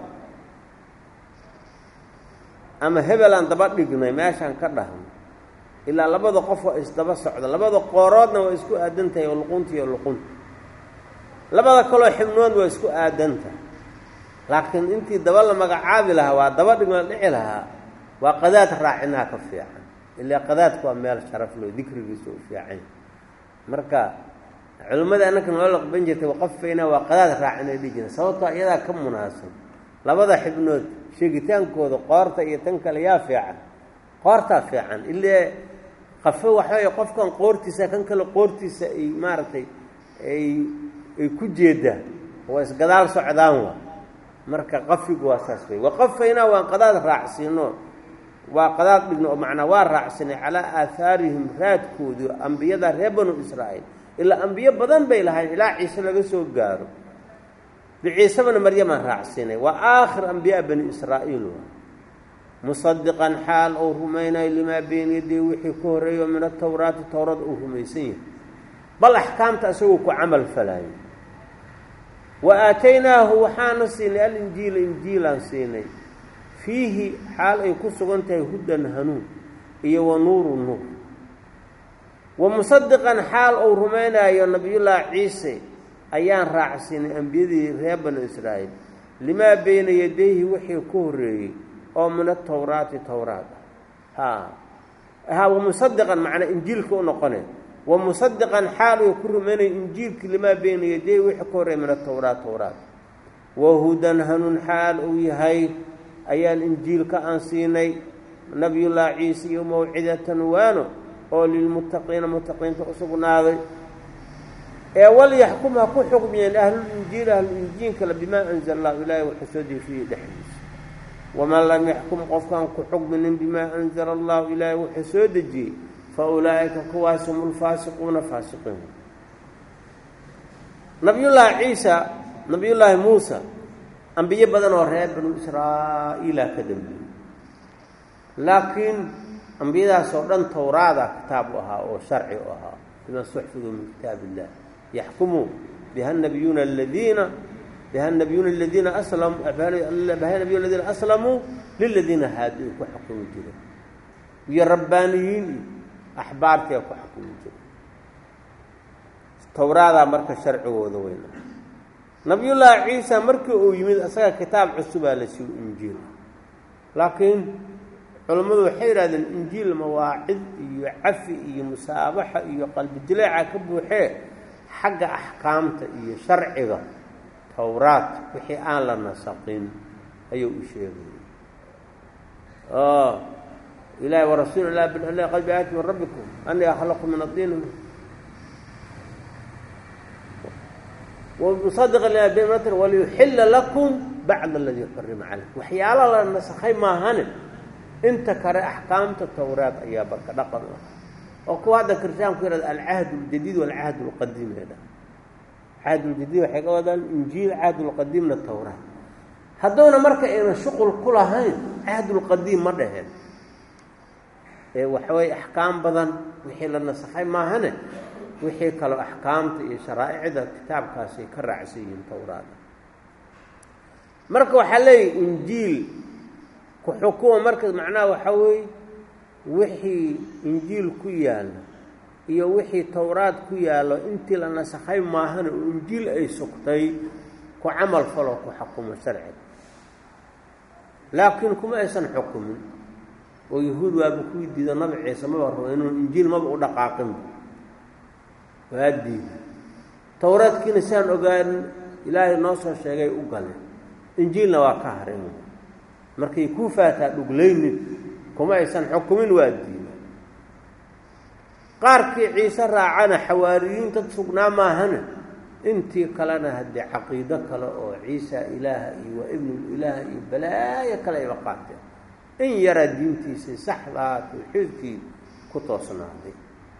ama hebel aan daba dhignay meeshaan ka dhahno ilaa labada qof waa isdaba socda labada qooroodna waa isku aadantahay oo luqunta iyo luqunta labada kaloo xibnood waa isku aadantahay laakiin intii daba la magacaabi lahaa waa daba dhigma dhici lahaa waa qadaad raacinaha ka fiican ilaa qadaadku waa meel sharaf loo dikrigiisa u fiican marka culimmada annaka noo laqban jirtay waqafayna waa qadaad raacinay dhihi jira sababtoo iyadaa ka munaasab labada xibnood sheegitaankooda qoorta iyo tan kale yaa fiican qoortaa fiican ilaa qafo waxaweeye qofkan qoortiisa kan kale qoortiisa ay maaragtay ay ay ku jeedaan waa isgadaal socdaan waa marka qafigu waa saas wey waqafaynaa waan qadaad raacsiino waa qadaad dhigno oo macnaa waa raacsinay calaa aahaarihim raadkoodii ambiyada reer banu israa'iil ilaa ambiyo badan bay lahayn ilaa ciise laga soo gaaro biciise bana maryamaan raacsinay waa aakhir ambiyaa bani israa'iil waa musadiqan xaal ou rumaynayo limaa beyna yaday wixii ka horreeyo min atawraati towrada uu rumaysan yahay bal axkaamta isagoo ku camal falaayo wa aataynaahu waxaana siinay alinjiila injiilaan siinay fiihi xaal ay ku sugan tahay hudan hanuun iyo wa nuuru nuur wa musadiqan xaal uu rumaynaayo nabiyullaahi ciise ayaan raacsiinay ambiyadii reer banu israa'iil limaa beyna yadayhi wixii ku horreeyey oo min atawraati towraat ah ha wa musadiqan macnaa injiilka u noqone wa musadiqan xaal uu ku rumaynaya injiilkii limaa beyna yadayhi wixii ku horreeyey min atawraat towraat wa hudan hanuun xaal uu yahay ayaan injiilka aan siinay nabiyullaahi ciise iyo mawcidatan waano oo lilmuttaqiina muttaqiinta u sugnaaday ee walyaxkum ha ku xukmiyeen ahlulinjiil ahluinjiilkale bimaa anzala allahu ilaahay wuxuu soo dejiye dhexdiisa waman lam yaxkum qofkaan ku xukminin bimaa anzala allahu ilaahay wuxuu soo dejiyey fa ulaa'ika kuwaas hum lfaasiquuna faasiqiin nabiyullaahi ciisa nabiyullaahi muusa ambiyo badan oo reer banu israa'iila ka dambeeyey laakiin ambiyadaas oo dhan towraada kitaab u ahaa oo sharci u ahaa bima stuxfiduu min kitaab illah yaxkumu biha nabiyuuna aladiina biha nabiyuuna aladiina aslamuu biha nabiyuna aladiina aslamuu liladiina haadi ay ku xukumi jireen iyo rabbaaniyiin iyo axbaartii ay ku xukumi jireen towraadaa marka sharcigooda weyna nabiyullaahi ciisa markii uu yimid isaga kitaab cusubaa la siiyo injiil laakiin culammadu waxay yidhahdeen injiil mawaacid iyo cafi iyo musaabaxa iyo qalbi dileeca ka buuxee xagga axkaamta iyo sharciga towraad wixii aan la nasaqin ayuu u sheegayay ilahi warasuul ilah billah qalbi aati min rabbikum anii akhlaqu min adiin musadqa lima waliyuxila lakum bacd aladii xurima calaykum waxyaala la nasakhay maahane inta kale axkaamta towraad ayaa barka dhaqan u ah oo kuwa hadda kirstaanku yihahda alcahd اljadiid walcahd اlqadiim eedha cahd ljadiid waxay ka wadaan injiil cahd lqadiimna towraad hadduuna marka ayna shuqul ku lahayn cahd lqadiim ma dhaheen ee waxaweye axkaam badan wixii la nasakhay maahane wixii kaloo axkaamta iyo sharaa'icda kitaabkaasay ka raacsan yihiin towraada marka waxaa leeyahy injiil ku xukuma marka macnaha waxaa weeye wixii injiil ku yaalla iyo wixii towraad ku yaallo intii la nasakhay maahana oo injiil ay sugtay ku camal faloo ku xukumo sharciga laakiin kuma aysan xukumin oo yahuud waaba kuwii diido nabi ciise maba rabo inuu injiil maba u dhaqaaqinba waa diida towraadkiina siaan ogaan ilaahay noo soo sheegay u galeen injiilna waa ka harin markay kuu faataa dhuglaynin kuma aysan xukumin waa diida qaarkii ciise raacana xawaariyiin dad sugnaa maahana intii kalena haddee caqiido kale oo ciisa ilaaha iyo waa ibnulilaah iyo balaayo kale ayba qaateen in yaraa diintiisii saxdaa tawxiidkii ku toosnaaday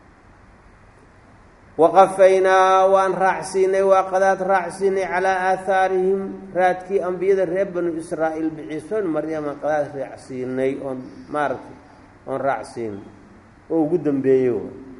waqafaynaa waan raacsiinay waa qadaad raacsiinay calaa aahaarihim raadkii ambiyada reer banu israa'iil biciisoon maryama qadaad raacsiinay oon maaragtay oon raacsiinay oo ugu dambeeyey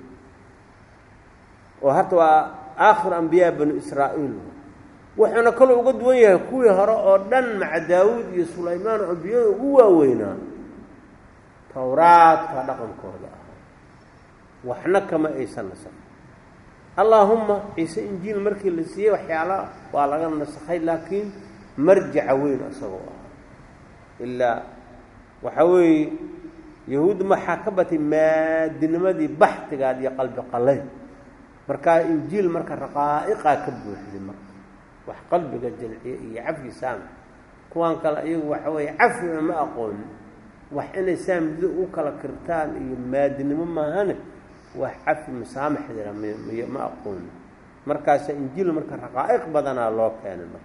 oo harta waa aakhir ambiyaa banu israa'iil wuxuuna kaloo uga duwan yahay kuwii hore oo dhan maca daawuud iyo sulaymaan oo ambiyada ugu waaweynaa towraadka dhaqankooda ah waxna kama aysan nasakh allaahumma ciise injiil markii la siiyey waxyaala waa laga nasakhay laakiin marjaca weyn isagoo ah ilaa waxaa weeye yahuud maxaa ka batay maadinimadii baxtigaad iyo qalbi qalayn markaa injiil marka raqaa'iqaa ka buuxday marka wax qalbiga jalciye iyo cafi saamax kuwaan kale iyagu waxa weeye cafina ma aqoonin wax inay saamdido u kala kirtaan iyo maadinimo maahane wax cafi musaamaxdina my ma aqoonin markaasa injiil marka raqaa'iq badanaa loo keenay marka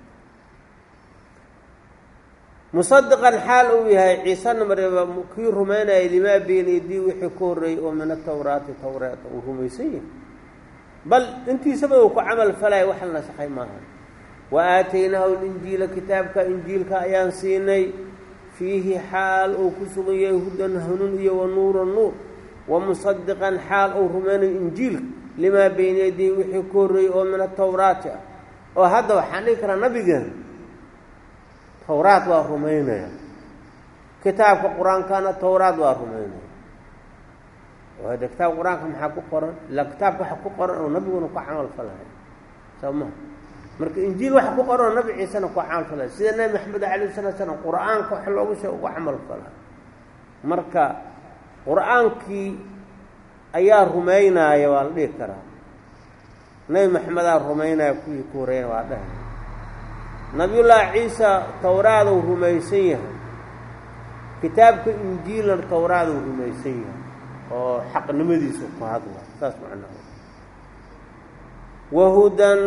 musadiqan xaal uu yahay ciisena maryaba kii rumaynayay limaa beenaydii wixii ku horreeyey oo min atawraati tawreeta uu rumaysan yahay bal intiisaba uu ku camal falaya wax la nasakhay maaha wa aataynaahu linjiila kitaabka injiilka ayaan siinay fiihi xaal uu ku sugan yahay hudan hanuun iyo wa nuura nuur wa musadiqan xaal uu rumaynayo injiilka limaa bayna yadii wixii ku horreeyey oo min atawraati ah oo hadda waxaan dhihi karaa nabigeena towraad waa rumaynaya kitaabka qur-aankana towraad waa rumaynaya oo hade kitaabka qur-aanka maxaa ku qoran ilaa kitaabka waxa ku qoran oo nabiguna ku camal falahay soo maha marka injiil waxa ku qoran oo nabi ciisena ku camal falahay sida nebi maxamed alayh salatu slam qur-aanka wax loogu sheeg ugu camal falahay marka qur-aankii ayaa rumaynaaya waa la dhihi karaa nebi maxamedaa rumaynaya kuwii ku horreeyana waa dhahay nabiyullaahi ciisa towraaduu rumaysan yahay kitaabka injiilna towraaduu rumaysan yahay oo xaqnimadiisa ku hadla saas macnaha wahudan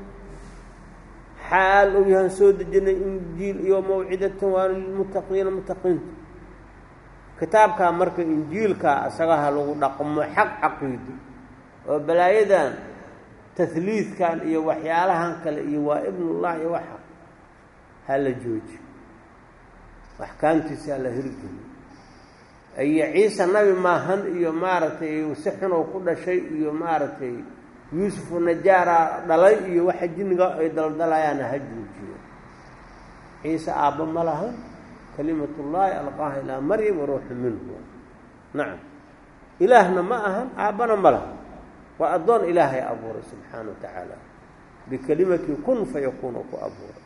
xaal uu yahaan soo dejinay injiil iyo mawcidatan waa lilmuttaqiina muttaqiinta kitaabkaa marka injiilkaa isagaha lagu dhaqmo xaq caqiidi oo balaayadan tahliidkan iyo waxyaalahan kale iyo waa ibnullah iyo waxa ha la joojiyo axkaamtiisa ha la hirgeliyo iyo ciise nabi maahan iyo maaragtay si xunoo ku dhashay iyo maaragtay yuusufu najaara dhalay iyo waxa jinniga ay daldalayaana ha joojiyo ciise aabba ma lahan kalimatullaahi alqaaha ilaa maryam waruuxu minhu nacam ilaahna ma ahan aabbana ma lahan waa addoon ilaahay abuuray subxaana wa tacaala bikelimatii kun fayakuunu ku abuuray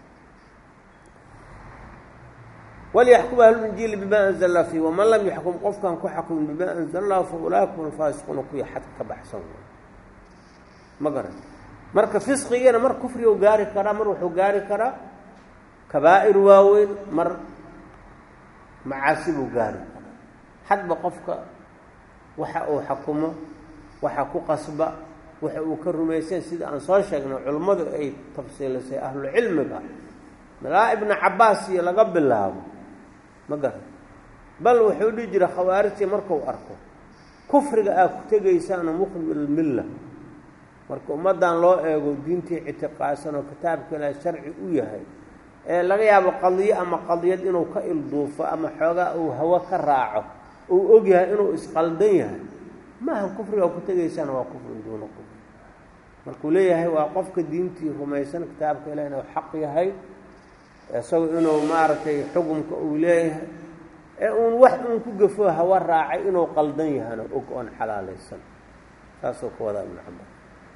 walyaxkum ahlulinjiili bima anzalna fiih waman lam yaxkum qofkaan ku xakmin bima anzala llahu fa ulaaika hum alfaasiquuna kuwii xadka ka baxsan way ma garan marka fisqigana mar kufriguu gaari karaa mar wuxuu gaari karaa kabaa'ir waaweyn mar macaasi buu gaari karaa hadba qofka waxa uu xakumo waxa ku qasba waxa uu ka rumaysan sida aan soo sheegnay culimmadu ay tafsiilisay ahlucilmiga malaa ibnu cabbaas iyo laga bilaabo ma garan bal wuxuu dhihi jira khawaarijtii markuu arko kufriga aad ku tegaysaana muqbilmilla marka ummaddan loo eego diintii ictiqaadsan oo kitaabka ilaahay sharci u yahay ee laga yaabo qadiyo ama qadiyad inuu ka ilduufo ama xoogaa uu hawo ka raaco uu og yahay inuu isqaldan yahay maaha kufriga ku tegaysaana waa kufrin duuna kufri markuu leeyahay waa qofka diintii rumaysan kitaabka ilaah inuu xaq yahay isagu inuu maaragtay xukumka uu leeyahay ee uun wax uun ku gafo hawa raacay inuu qaldan yahana og oon xalaalaysan saasuu ka wadaa ibnu cabas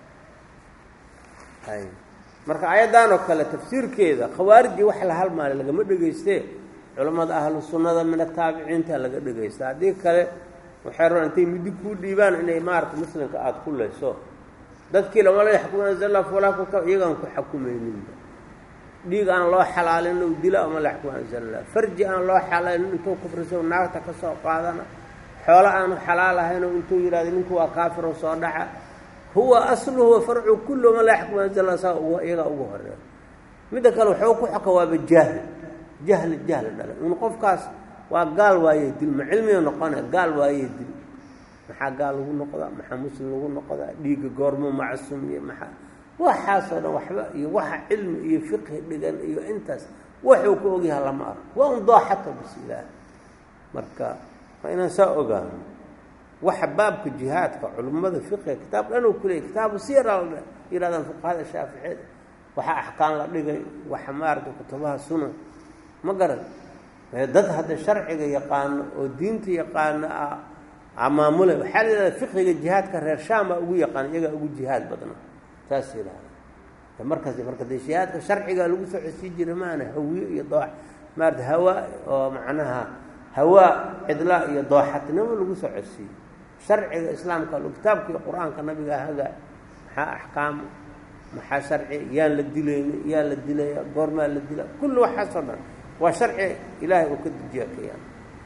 hay marka ayaddan oo kale tafsiirkeeda khawaarijii wax la halmaale lagama dhegaystee culammada ahlu sunnada min ataabiciinta laga dhegaysta haddii kale waxay rabaan intay muddi kuu dhiibaan inay maaragtay muslimka aada ku leyso dadkii lamala yaxkum anzalla fulaakuka iyagaan ku xakumayninba dhiig aan loo xalaalin u dila ama la yaxkum anzalla farji aan loo xalaalin intuu kufriso naagta ka soo qaadana xoolo aanu xalaal ahaynoo intuu yidhahdo ninku waa kaafiro soo dhaca huwa asluhu wa farcu kullu ma la yaxkum anzalla saa iyagaa ugu horeeya midda kale waxuu ku xoka waaba jaahli jahli jahli dhalay in qofkaas waa gaal waayey dil ma cilmiga noqone gaal waayey dil maxaa gaal lagu noqdaa maxaa muslim lagu noqdaa dhiigga goormo macsuumiye maxaa waxaasoo dhan waxba iyo waxa cilmi iyo fiqhi dhigan iyo intaas waxuu ka ogyaha lama arko waa un dooxato bis ilaah marka waa inaan saa ogaano waxa baabka jihaadka culimmada fiqiga kitaab dhan uu ku leeyay kitaabu siyara la yidhahdaan fuqahada shaaficiyada waxa axkaan la dhigay waxa maaragtay kutubaha sunan ma garan dad hadda sharciga yaqaano oo diinta yaqaano ah amaamule waxaa la yidhahda fiqiga jihaadka reer shaam baa ugu yaqaan iyagaa ugu jihaad badna saas yidhahda markaas marka dee jihaadka sharcigaa lagu soo cesii jiray maana hawiye iyo doox maarata hawaa oo macnaha hawaa cidlaa iyo dooxatnimo lagu soo cesiiyo sharciga islaamka kitaabka iyo qur-aanka nabiga haga maxaa axkaam maxaa sharci yaan la dilayna yaa la dilaya goormaa la dila kulli waxaasoo dhan waa sharci ilaahay uu ka dejiya kayaan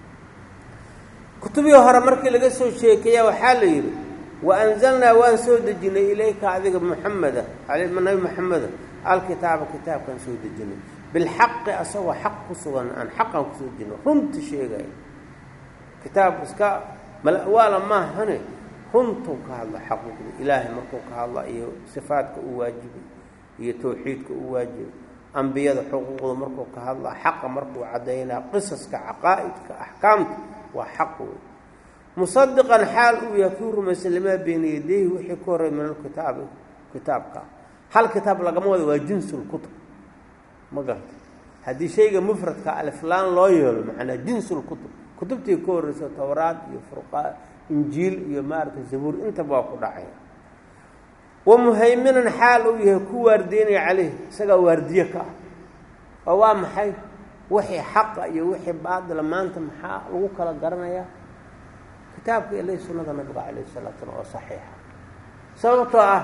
kutubihii hore markii laga soo sheekeeya waxaa la yidhi wa anzalnaa waan soo dejinay ilayka adiga muxameda nabi maxameda alkitaaba kitaabkaan soo dejinay bilxaqi asagoo xaq ku sugan aan xaqaan kusoo dejino runta sheegaya kitaab iska malawaala maahane runtuu ka hadla xaquuqda ilaahay markuu ka hadla iyo sifaadka uu waajibay iyo tawxiidka uu waajibay ambiyada xuquuqda markuu ka hadla xaqa markuu caddaynaa qisaska caqaa'idka axkaamta waa xaq wey musadiqan xaal uu yahay kuu rumaysan limaa beyna yadayhi wixii ka horey min alkitaabi kitaabka hal kitaab lagama wado waa jinsulkutub ma garta haddii shayga mufradka aliflaan loo yeelo macnaa jinsulkutub kutubtii ka horreyso towraad iyo furqaan injiil iyo maaragtay zabuur intaba waa ku dhacaya wa muhayminan xaal uu yahay ku waardeynaya caleyh isagaa waardiye ka ah oo waa maxay wixii xaqa iyo wixii baadila maanta maxaa lagu kala garanayaa kitaabka ilay sunnada nabiga calayh salatu slam oo saxiixa sababtoo ah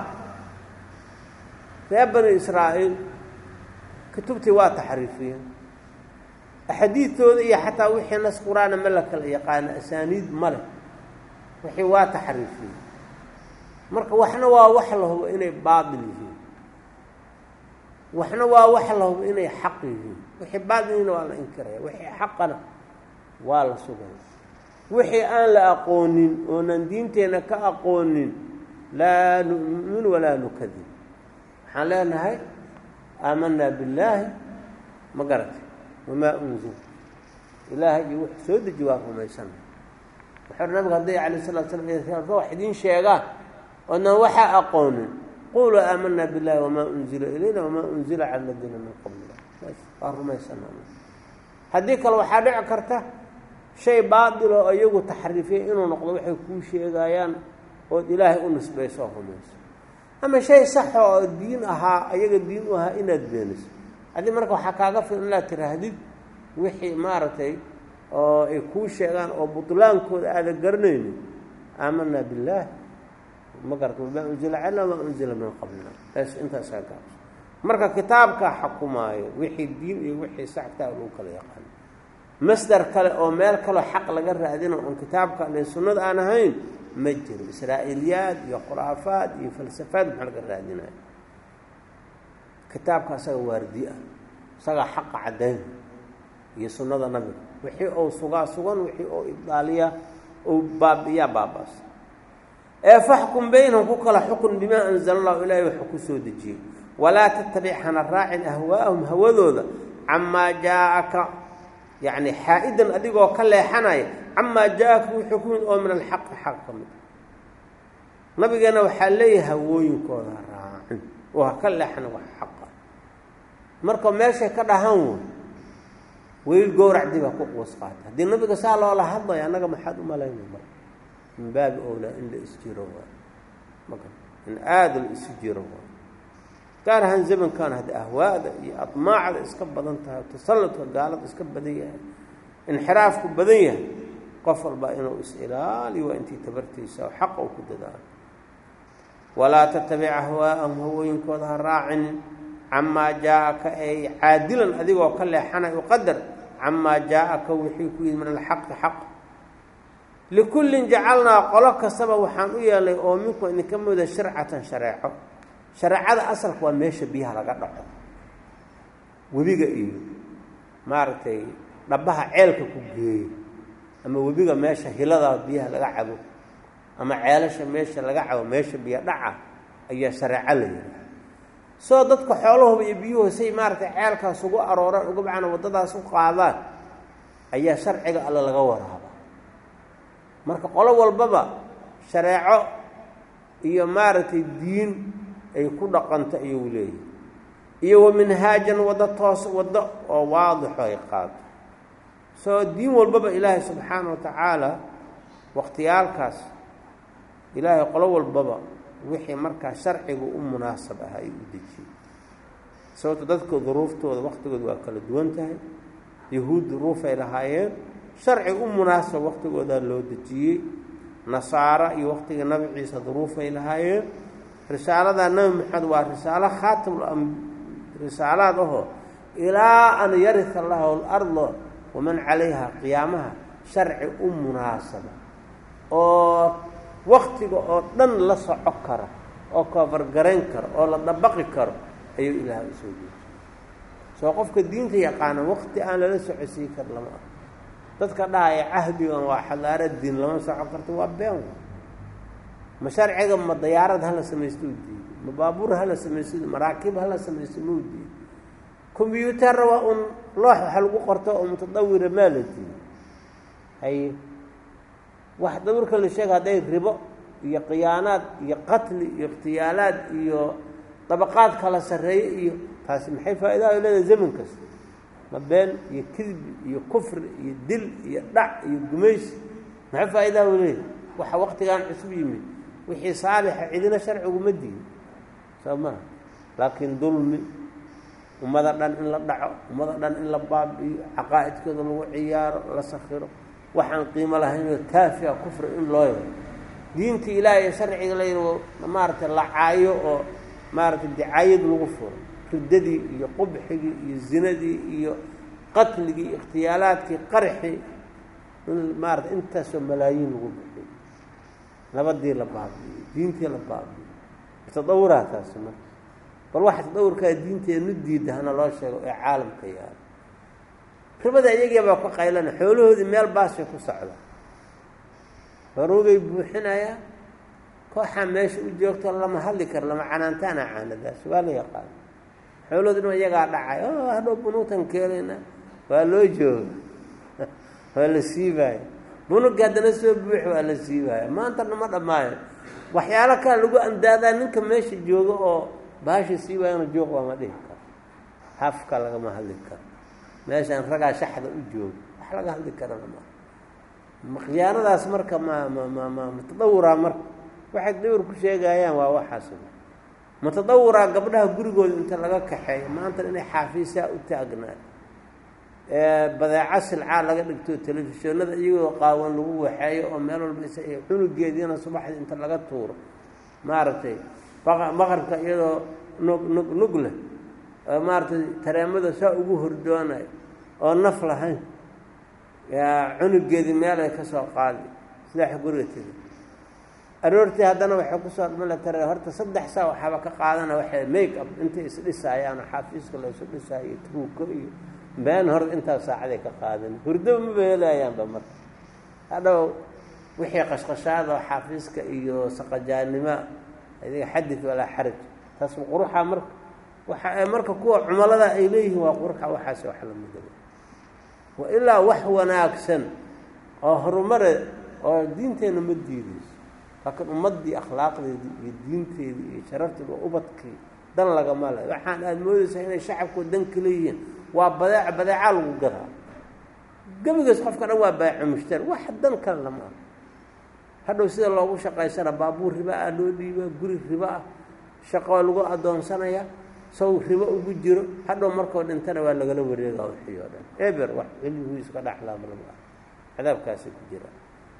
reer bani israa'iil kutubtii waa taxriifiyeen axaadiidtooda iyo xataa wixii nas qur-aana ma la kala yaqaano asaaniid ma leh wixii waa taxriifiyeen marka waxna waa wax la hubo inay baatil yihiin waxna waa wax la hubo inay xaq yihiin wixii baatilina waa la inkiraya wixii xaqana waa la sugaya wixii aan la aqoonin oonan diinteenna ka aqoonin laa nu'min walaa nukadib waxaan leenahay aamanaa billaahi ma garatay wamaa unzil ilaahay iyo wuxuu soo deji waa rumaysana wuxuu nabigu hadday calayh salatu slam wax idiin sheegaan oodnan waxaa aqoonin quluu aamanaa billahi wamaa unzila ilayna wamaa unzila cala aladiina min qablina waa rumaysanaa haddii kale waxaa dhici karta shay baatil oo iyagu taxriifiyay inuu noqdo waxay kuu sheegayaan ood ilaahay u nisbayso oo rumayso ama shay saxa oo diin ahaa ayaga diin u ahaa inaad beeniso haddii marka waxaa kaaga filan inaad tiraahdid wixii maaragtay oo ay kuu sheegaan oo butlaankooda aada garanaynin aamanaa billaah ma garata wamaa unzila calna wamaa unzila min qablina taas intaasaa gaabso marka kitaabkaa xakumaayo wixii diin iyo wixii sax kitaab lagu kala yaqaano masdar kale oo meel kaleo xaq laga raadino oon kitaabka ale sunnada aan ahayn ma jiro israa'iiliyaad iyo khuraafaad iyo falsafaad maxaa laga raadinayo kitaabka asaga waardi ah isagaa xaqa caddayn iyo sunnada nabiga wixii ou sugaa sugan wixii ou ibdaaliya ou baabi'iyaa baabaas ee faxkum baynahum ku kala xukun bimaa anzala allahu ilaahay waxuu ku soo dejiyey walaa tattabic hana raacin ahwaa'ahum hawadooda camaa jaa-aka yacni xaa-idan adigoo ka leexanaya camaa jaa-aka wuxuu ku mid oo min alxaqi xaq ka mid nabigeena waxaa leeyahay hawooyinkooda ha raacin oo ha ka leexana wax xaqa marka meeshay ka dhahan wey weyl gowrac dib ha ku quus qaata haddii nabiga saa loola hadlaya annaga maxaad u malaynay marka min baabi owlaa in la isjiro waay maka in aada la isu jiro waay gaar ahaan zamankan haddi ahwaada iyo admaacda iska badan tahay tasalladka gaalada iska badan yahay inxiraafku badan yahay qof walba inuu is-ilaaliyo waa intii tabartiisa oo xaqa u ku dadaalo walaa tatabic ahwaa'ahum hawooyinkooda ha raacinin camaa jaa-aka ay caadilan adigoo ka leexanay uqadar camaa jaa-aka wixii ku yimid min alxaqi xaq likullin jacalnaa qolo kastaba waxaan u yeelnay oo minku idinka mida sharcatan shareeco shareecada asalka waa meesha biyaha laga dhaco webiga iyo maaragtay dhabaha ceelka ku geeyo ama webiga meesha hilada biyaha laga cabo ama ceelasha meesha laga cabo meesha biyo dhaca ayaa shareeco la yidhaha soo dadka xoolahuba iyo biyuhu say maaragtay ceelkaas ugu arooraan uga bacana waddadaas u qaadaan ayaa sharciga alle laga waraaba marka qolo walbaba shareeco iyo maaragtay diin ay ku dhaqanto ayuu leeyahay iyo wa minhaajan waddo toos waddo oo waadixo ay qaato soo diin walbaba ilaahay subxaana wa tacaala wakhtiyaalkaas ilaahay qolo walbaba wixii markaa sharciga u munaasab ah ay u dejiyey sababto dadka duruuftooda waktigooda waa kala duwan tahay yahuud duruufay lahaayeen sharci u munaasab waktigoodaa loo dejiyey nasaara iyo waktiga nabi ciise duruufay lahaayeen risaalada nabi maxamed waa risaalo khaatimul risaalaad ahoo ilaa an yarisa allahu alarda waman calayha qiyaamaha sharci u munaasaba oo waktiga oo dhan la soco kara oo koofargarayn kara oo la dabaqi karo ayuu ilaahay usoo jeeday soo qofka diinta yaqaana wakti aan lala socodsiin kar lama ah dadka dhahaya cahdigan waa xadaara diin lama soco karto waa been ma sharciga ma dayaarad hala samaysto u diiday ma baabuur hala samaysto maraakiib hala samaysto ma u diiday combyuutarra waa un loox waxa lagu qorto oo mutadawira maa la diiday haye wax dawirka la sheega hadday ribo iyo khiyaanaad iyo qatli iyo ikhtiyaalaad iyo dabaqaad kala sarreeye iyo taasi maxay faa'idaha leedahay zaman kasta ma been iyo kidbi iyo kufri iyo dil iyo dhac iyo gumaysi maxay faa'idaha u leedahay waxa waktigan cusub yimid wixii saalixa cidina sharciguma diin soo maha laakiin dulmi ummada dhan in la dhaco ummada dhan in la baabi'iyo caqaa'idkooda lagu ciyaaro la sakhiro waxaan qiimo lahaynoo taafiya kufri in loo yaro diinta ilaahay ee sharciga la yidhi maaragtay la caayo oo maaragtay dicaayad lagu furo riddadii iyo qubxigii iyo zinadii iyo qatligii iyo ikhtiyaalaadkii qarxii in maarata intaasoo malaayiin lagu bixiyo nabadii la baabi'iyo diintii la baabi'iyo tadawuraa taasi marka bal waxa tadawurkaa diinteenu diida hana loo sheego ee caalamka yaalo ribada iyagii baa ka qaylana xoolahoodii meel baasay ku socda baroogay buuxinayaa kooxaa meesha u joogto lama hadli karo lama canaantaana caanadaas waa la yaqaana xoolahoodi dhan iyagaa dhacay o hadhow bunuugtan keenayna waa loo jooga waa la siibaaya bunugga haddana soo buux waa la siibaaya maantana ma dhammaayo waxyaalo kale lagu andaadaa ninka meesha jooga oo baasha siibaayana joog waama dhihi karo hafka lagama hadli karo meeshaan ragaa shaxda u jooga wax laga hadli karana maa khiyaanadaas marka ma ma ma ma matadawuraa marka waxay tadawur ku sheegayaan waa waxaas matadawuraa gabdhaha gurigooda inta laga kaxeeyo maanta inay xaafiisaa u taagnaa badeeco silcaa laga dhigto telefishinada iyagoo qaawan lagu waxeeyo oo meel walba is cunugeediina subaxdii inta laga tuuro maaragtay maqribka iyadoo nug nug nug leh oo maaragtay tareemada saa ugu hordoonayo oo naf lahayn cunugeedii meel ay ka soo qaadi sidaa guriga tegi aroortii haddana waxay kusoo dhmala tare horta saddex saa waxaaba ka qaadana waxay make up intay isdhisaayaan xaafiiska la isu dhisaayo truuko iyo been hor intaas saacaday ka qaadan hurdaba maba helayaanba marka hadhow wixii qashqashaada oo xaafiiska iyo saqajaannimo adiga xadid walaa xaraj taas quruxa marka waxa marka kuwa cumalada ay leeyihiin waa quruxa waxaas wax la midaba wa ilaa wax wanaagsan oo horumare oo diinteenna ma diidayso laakiin ummaddii akhlaaqdeedii iyo diinteedii iyo sharafteedi waa ubadkii dan lagama le waxaan aada moodaysaa inay shacabku dan ka leeyihiin waa badeec badeecaa lagu gadaa gebigaas qofka dhan waa baaco mushtari wax dan kale lama ah hadhow sida loogu shaqaysana baabuur riba ah loo dhiibaa guri ribo ah shaqoo lagu addoonsanaya saw ribo ugu jiro hadhow markoo dhintana waa lagala wareegaa wixii oo dhan eber wax cilmigiiska dhaxlaama lama ah cadaabkaasay ku jiraan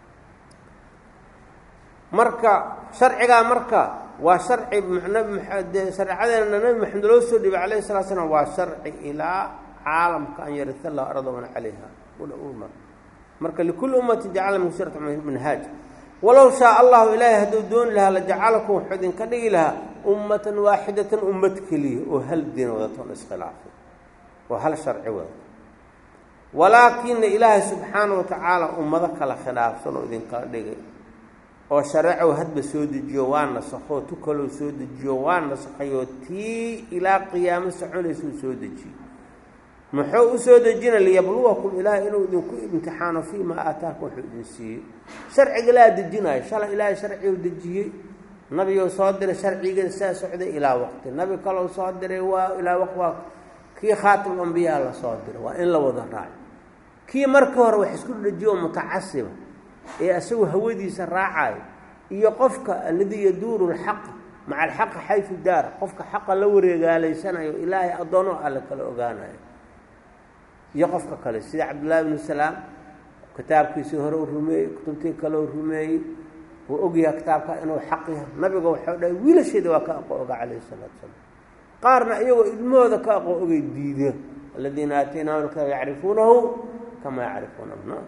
marka sharcigaa marka waa sharci nbide shareecadeena nabi maxamed loo soo dhiibay alayh salaa slam waa sharci ilaa caalamka an yarisa lahu arda man calayha marka likulli ummati jacala min shirata minhaaj walow shaa allahu ilaahay hadduu dooni lahaa lajacalakum wuxuu idinka dhigi lahaa ummatan waaxidatan ummad keliya oo hal diin wadatoon iskhilaafay oo hal sharci wadato walaakina ilaahay subxaana wa tacaala ummado kala khilaafsan oo idinkala dhigay oo shareecow hadba soo dejiyo waa nasakho tu kaloo soo dejiyo waa nasakhayo tii ilaa qiyaamo soconaysuu soo dejiyo muxuu u soo dejina liyabluwakum ilaahay inuu idinku imtixaano fii maa aataakum wuxuu idin siiyey sharciga ilaa dejinayo shalay ilaahay sharcigu dejiyey nabiguu soo diray sharcigeeda saa socday ilaa waqti nabi kalou soo diray waa ilaa waq waa kii khaatim ambiyaa la soo diray waa in la wada raaco kii markii hore wax isku dejiyo oo mutacasiba ee isagu hawadiisa raacayo iyo qofka alladii yaduuru lxaqa maca alxaqi xaysu daara qofka xaqa la wareegaalaysanayo ilaahay addoono alle kala ogaanayo iyo qofka kale sida cabdullaahi bnu salaam kitaabkiisii hore u rumeeyey kutubtii kale u rumeeyey wuu ogyaha kitaabka inuu xaq yahay nabiga waxau dhahay wiilasheeda waa ka aqo oga calayhi salaatu salaam qaarna iyagoo ilmahooda ka aqo ogay diideen aladiina aataynaahum alkitaaba yacrifuunahu kamaa yacrifuuna abnaahum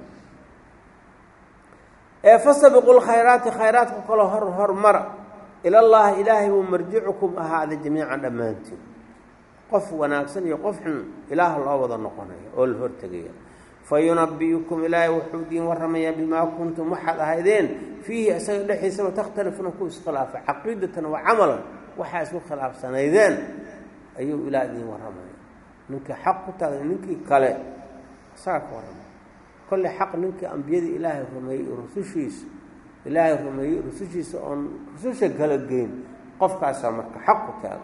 ee fasabiqu lkhayraati khayraadka kaloo hor hormara ilallahi ilaahay buu marjicukum ahaaday jamiican dhammaantiin qof wanaagsan iyo qof xun ilaah loo wada noqonaya oo la hortegaya fa yunabi'ukum ilaahay wuxuu idiin warramayaa bimaa kuntum waxaad ahaydeen fiihi isaga dhexdiisaba takhtalifuuna ku iskhilaafa caqiidatan wa camalan waxaa isku khilaafsanaydeen ayuu ilaah idiin warramaya ninkii xaq ku taagay ninkii kale isagaa ka warramaya kolle xaq ninkii ambiyadii ilaahay rumeeyey rusushiisa ilaahay rumeeyey rusushiisa oon rususha kala geyn qofkaasaa marka xaq ku taaga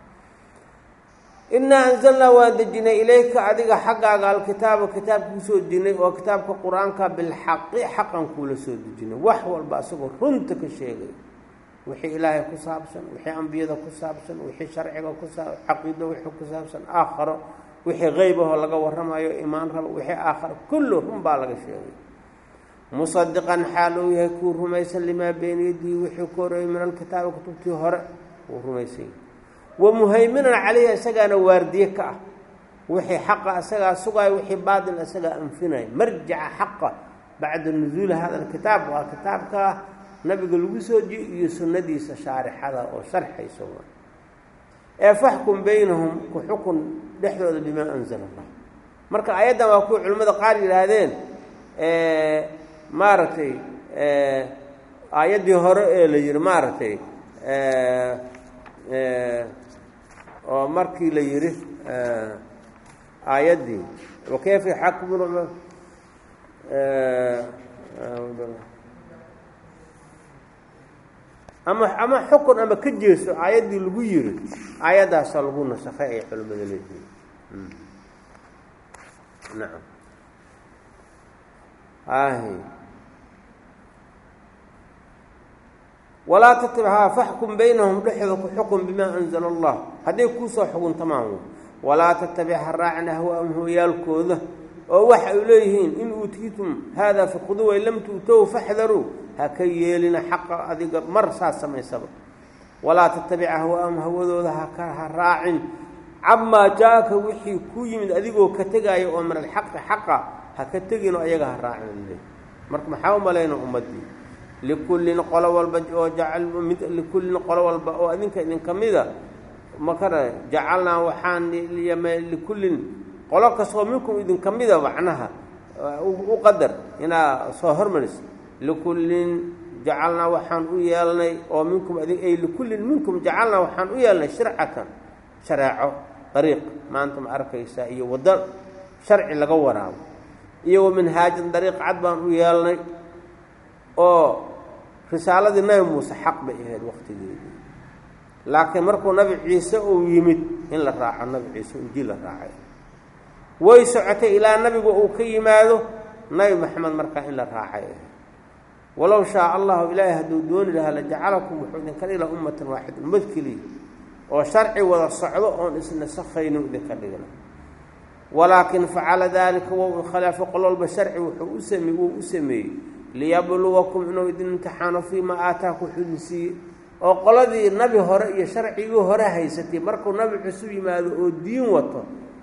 innaa anzalnaa waan dejinay ilayka adiga xaggaaga alkitaaba kitaabka kusoo dejinay oo kitaabka qur-aanka bilxaqi xaqan kuula soo dejinay wax walba isagoo runta ka sheegay wixii ilaahay ku saabsan wixii ambiyada ku saabsan wixii sharciga ku saab caqiido wixii ku saabsan aakharo wixii qeyb ahoo laga warramayo imaan rabo wixii aakharo kullu run baa laga sheegay musadiqan xaal uu yahay kuu rumaysan limaa beyna yadihi wixii ku horeeyey min alkitaabi kutubtii hore wuu rumaysan yahay wa muhayminan calayhi isagaana waardiye ka ah wixii xaqa isagaa sugaayo wixii baatil isagaa anfinaya marjaca xaqa bacda nusuuli hada alkitaab waa kitaabka nabiga lagu soo jiyo iyo sunnadiisa shaarixada oo sharxaysa ee faxkum baynahum ku xukun dhexdooda bimaa anzala allah marka ayaddan waa kuwa culimmada qaar yidhaahdeen maaragtay aayaddii hore ee la yidhi maaragtay oo markii la yidhi aayaddii wakayfa yaxakumuuna ama ama xukun ama ka jeeso aayaddii lagu yiri aayaddaasa lagu nasakhay ay culimmada leeyihiin nacam ahi walaa tatibhaa faxkum baynahum dhexdooda ku xukun bimaa anzala allah hadday kuusoo xuguntamaan walaa tattabic ha raacin ahwaahum hooyaalkooda oo waxa ay leeyihiin in uutiitum haadaa fakuduu wain lam tu'tow faxdaruu ha ka yeelina xaqa adiga mar saas samaysaba walaa tattabic ahwaahum hawadooda haka ha raacin camaa jaa-aka wixii ku yimid adigoo ka tegaayo oo min alxaqi xaqa ha ka teginoo ayaga ha raacin le marka maxaa u malayna ummaddii likullin qolo walba oo jacal mid likullin qolo walba oo adinka idinka mida makara jacalnaa waxaan likullin qolo kastoo minkum idinka mida macnaha u qadar inaa soo hormaris likullin jacalnaa waxaan u yeelnay oo minkum adig ay likullin minkum jacalnaa waxaan u yeelnay shircatan shareeco dariiq maanta ma arkaysaa iyo waddo sharci laga waraabo iyo wa minhaajan dariiq cad baan u yeelnay oo risaaladii nabi muuse xaq bay ahayd waktigeedii laakiin markuu nabi ciise uu yimid in la raaco nabi ciise injiil la raacay way socotay ilaa nabigu uu ka yimaado nabi maxamed markaa in la raacay walow shaa allahu ilaahay hadduu dooni lahaa la jacalakum wuxuu idinka dhigla ummatan waaxida ummad keliya oo sharci wada socdo oon isnasakayno idinka dhigna walaakin facala daalika wow khilaafo qol walba sharci wuxuu u same wuu u sameeyey liyabluwakum inuu idin imtixaano fii maa aataaku wuxuu idin siiyey oo qoladii nabi hore iyo sharcigii hore haysatay markuu nabi cusub yimaado oo diin wato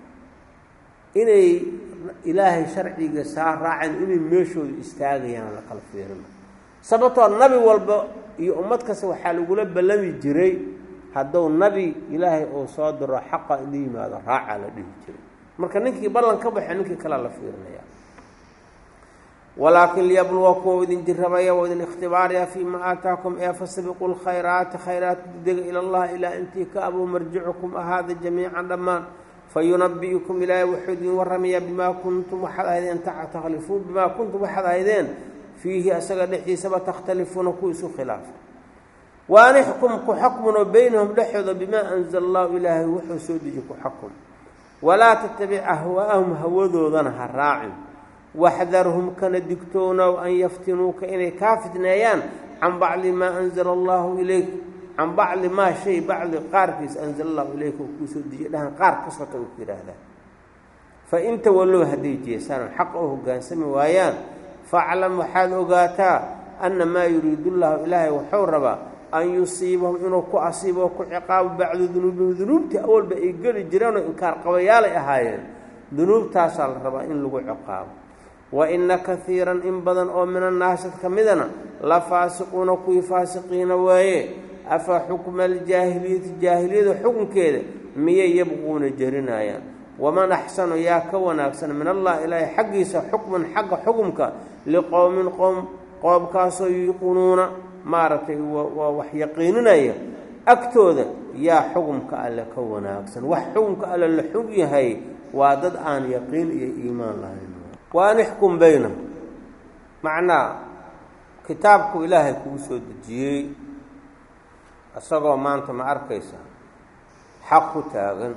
inay ilaahay sharciga saa raaceen inay meeshooda istaagayaan la kala fiirina sababtoo nabi walba iyo ummad kasta waxaa lagula ballami jiray hadduu nabi ilaahay uu soo diro xaqa ina yimaado raacaa la dhihi jiray marka ninkii ballan ka baxo ninkii kalea la fiirinaya walaakin liyabluwakum ou idin jirabaya oo idin ikhtibaaraya fii ma aataakum ee fasabiquu lkhayraati khayraat dega ila allah ilaa intii ka abuu marjicukum ahaada jamiican dhammaan fayunabi'ukum ilaahay wuxuu idin warramayaa bimaa kuntum waxaad ahaydeen takhlifuun bimaa kuntum waxaad ahaydeen fiihi asaga dhexdiisaba takhtalifuuna ku isu khilaafa waan ixkum ku xakmunoo beynahum dhexooda bimaa anzala allahu ilaahay wuxuu soo deji ku xakum walaa tattabic ahwaa'ahum hawadoodana ha raacin waxdarhum kana digtoonow an yaftinuuka inay kaa fitneeyaan can bacdi maa anzala allahu ilayk can bacdi maa shay bacdi qaarkiis anzala allahu ilayka uu kuu soo dejiyay dhahan qaar ka sota uu ku yidhaahdaa fa in tawallow hadday jeesaan xaq oo hoggaansami waayaan faclam waxaad ogaataa anna maa yuriidu llahu ilaahay wuxuu rabaa an yusiibahum inuu ku asiibo oo ku ciqaabo bacdu dunuubihim dunuubtii awalba ay geli jireenoo inkaar qabayaalay ahaayeen dunuubtaasaa la rabaa in lagu ciqaabo wa inna kaiiran in badan oo min annaasad ka midana la faasiquuna kuwii faasiqiina waaye afa xukma aljaahiliyati jaahiliyada xukunkeeda miyay yabquuna jerinaayaan waman axsanu yaa ka wanaagsan min allah ilaahay xaggiisa xukman xagga xukumka liqowmin qowm qoomkaasoo yuuqinuuna maaragtay waa wax yaqiininaya agtooda yaa xukumka alle ka wanaagsan wax xukumka alle la xug yahay waa dad aan yaqiin iyo iimaan lahayn waan ixkum baynahum macnaa kitaabku ilaahay kuu soo dejiyey isagoo maanta ma arkaysa xaq ku taagan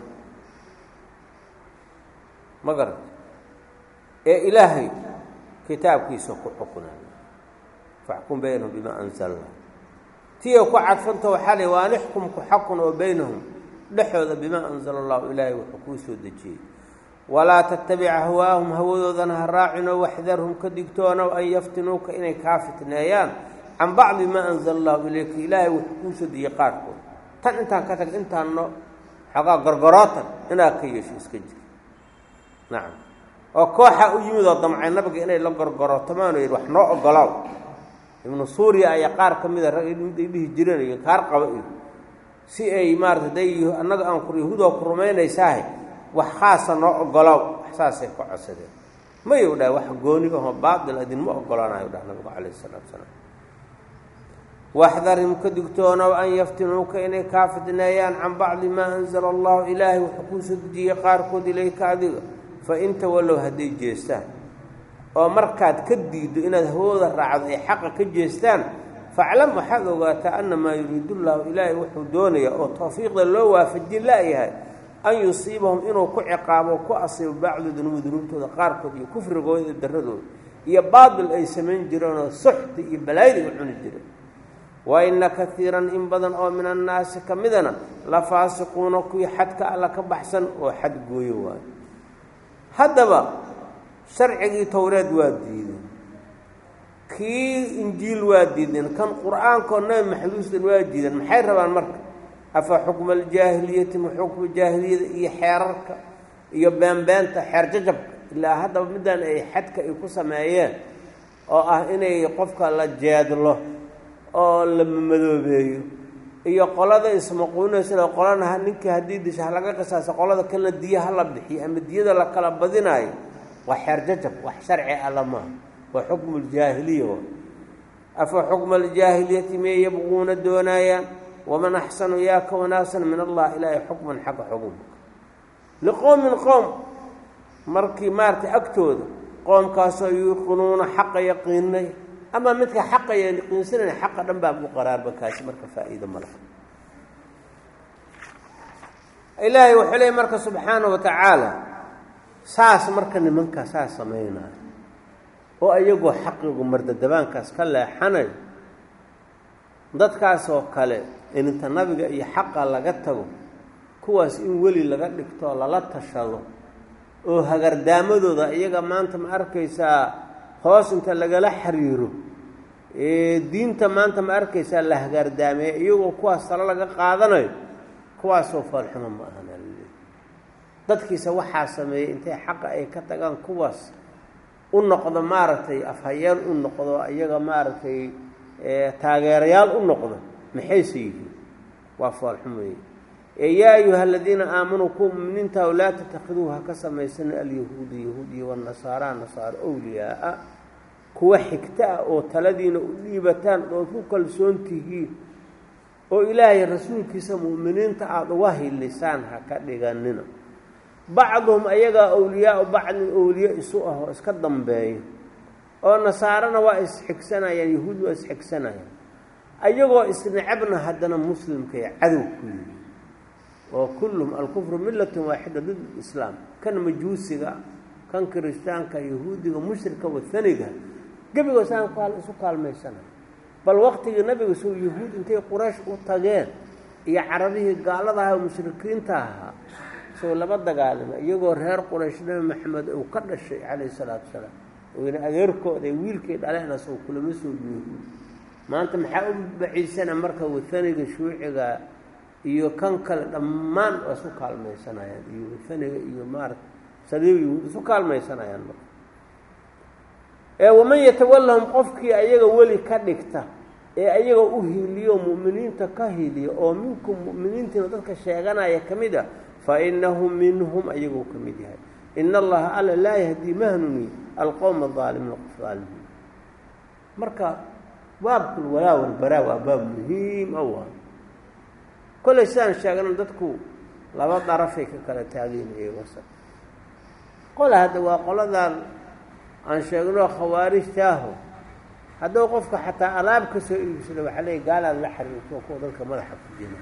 ma garat ee ilaahay kitaabkiisa ku xukunay faxkum baynahum bimaa anzalna tiya ku cadfanta waxaa lay waan ixkum ku xakun oo baynahum dhexooda bimaa anzala allahu ilaahay wuxuu kuu soo dejiyey walaa tattabic ahwaahum hawadoodana ha raacinoo waxdarhum ka digtoonow an yaftinuuka inay kaa fitneeyaan can bacdi maa anzala allahu ilayka ilaahay wuxuu kuu soo dejiyey qaarkood tan intaan ka tag intaanno xoogaa gorgorootan inaad ka yeesho iska jir nacam oo kooxa u yimid oo damcay nabiga inay la gorgorootamaan oo yidhi wax noo ogolaaw ibnu suuriya ayaa qaar ka mida rag mid ay dhihi jireen iyo kaar qaba iyo si ay maarata day annaga aan ku yahuudoo ku rumaynaysaahe wax khaasa noo ogolow wax saasay ka codsadeen mayu dhahay wax gooni aho baatil idinma ogolaanayo dhah nabigu calayhi salaatu salaam waxdarim ka digtoonow an yaftinuuka inay kaa fidneeyaan can bacdi maa anzala allahu ilaahay wuxuu kuu soo dejiyey qaarkood ilayka adiga fa in tawallow hadday jeestaan oo markaad ka diiddo inaad hawooda raacdo ay xaqa ka jeestaan faclam waxaad ogaataa annamaa yuriidu llaahu ilaahay wuxuu doonayaa oo tawfiiqda loo waafajin la'yahay an yusiibahum inuu ku ciqaabo ku asiibo bacdu dunuubi dunuubtooda qaarkood iyo kufrigooda iyo daradooda iyo baatil ay samayn jireenoo suxti iyo balaayada ay cuni jireen wa ina kaiiran in badan oo min annaasi ka midana la faasiquuna kuwii xadka alla ka baxsan oo xad gooyo waayo haddaba sharcigii towreed waa diideen kii injiil waa diideen kan qur-aankoo nabi maxduusdan waa diideen maxay rabaan marka afa xukma aljaahiliyati ma xukma jaahiliyada iyo xeerarka iyo beenbeenta xeer jajabka ilaa haddaba midaan ay xadka ay ku sameeyeen oo ah inay qofka la jeedlo oo la madoobeeyo iyo qolada ismaquunaysada qolana ninkii haddii disha halaga qisaasa qolada kalena diya hala bixiyo ama diyada la kala badinaayo waa xeer jajab wax sharci alla maaha waa xukmu ljaahiliya afa xukma aljaahiliyati miyay yabquuna doonaayaan waman axsanu yaa ka wanaagsan min allah ilaahay xukman xagga xukumka liqowmin qoom markii maaragtay agtooda qoomkaasoo yuuqinuuna xaqa yaqiinay ama midka xaqa yaqiinsanayna xaqa dhan baa ku qaraarba kaasi marka faa'iido ma laha ilaahay wuxuu leeyay marka subxaana wa tacaala saas marka nimankaa saas samaynayo oo iyagoo xaqigu mardadabaankaas ka leexanayo dadkaasoo kale ininta nabiga iyo xaqa laga tago kuwaas in weli laga dhigto lala tashado oo hagardaamadooda iyaga maanta ma arkaysaa hoos inta lagala xiriiro diinta maanta ma arkaysaa la hagaardaameeya iyagoo kuwaas talo laga qaadanayo kuwaasoo foolxumo ma ahan alaleey dadkiisa waxaa sameeyey intay xaqa ay ka tagaan kuwaas u noqdo maaragtay afhayeen u noqdo iyaga maaragtay taageerayaal u noqdo maxayse yihiin waa foolxumeeye yaa ayuha aladiina aamanuu kuwa muminiintaha laa tatakiduu ha ka samaysana alyahuuda yahuudiya wanasaara nasaaro owliyaaa kuwa xigta ah oo taladiina u dhiibataan ood ku kalsoon tihiin oo ilaahay rasuulkiisa mu'miniinta aada uga hilisaan ha ka dhiganina bacduhum ayagaa awliyaau bacdin owliye isu ah oo iska dambeeya oo nasaarana waa isxigsanayaan yahuud waa isxigsanayaan ayagoo isnecabna haddana muslimkay cadow ku yihi oo kulluhum alkufru millatun waaxida did islaam kan majuusiga kan kiristaanka yahuudiga mushrika wathaniga gebigoos aan isu kaalmaysanay bal waqtigii nabiga soo yahuud intay quraysh u tageen iyo carabihii gaalada ahaa oo mushrikiinta ahaa soo laba dagaalama iyagoo reer quraysh nabi maxamed uu ka dhashay calayhi salaatu wasalaam oyna adeerkooda wiilkay dhaleenas oo kulama soo yahuud maanta maxaa u baciisana marka wathaniga shuuciga iyo kan kale dhammaan waa isu kaalmaysanayaan iyo wathaniga iyo maarata saliib yahuud isu kaalmaysanayaan marka ee waman yatawallahum qofkii ayaga weli ka dhigta ee ayaga u hiiliyo mu'miniinta ka hiiliya oo minkum mu'miniintiina dadka sheeganaya ka mid a fa inahu minhum ayagoo ka mid yahay ina allaha alla laa yahdii mahnuni alqowma aalimiina qof aalimiin marka baabkul walaa walbaraa waa baab muhiim aw ah kollay sidaan sheegana dadku laba darafay ka kala taageynayay wasa qola hadda waa qoladan aan sheegno khawaarijtaaho hadduu qofka xataa alaab ka soo iibsado waxaa leey gaalaad la xiriirto kuwa dadka madaxa ku jira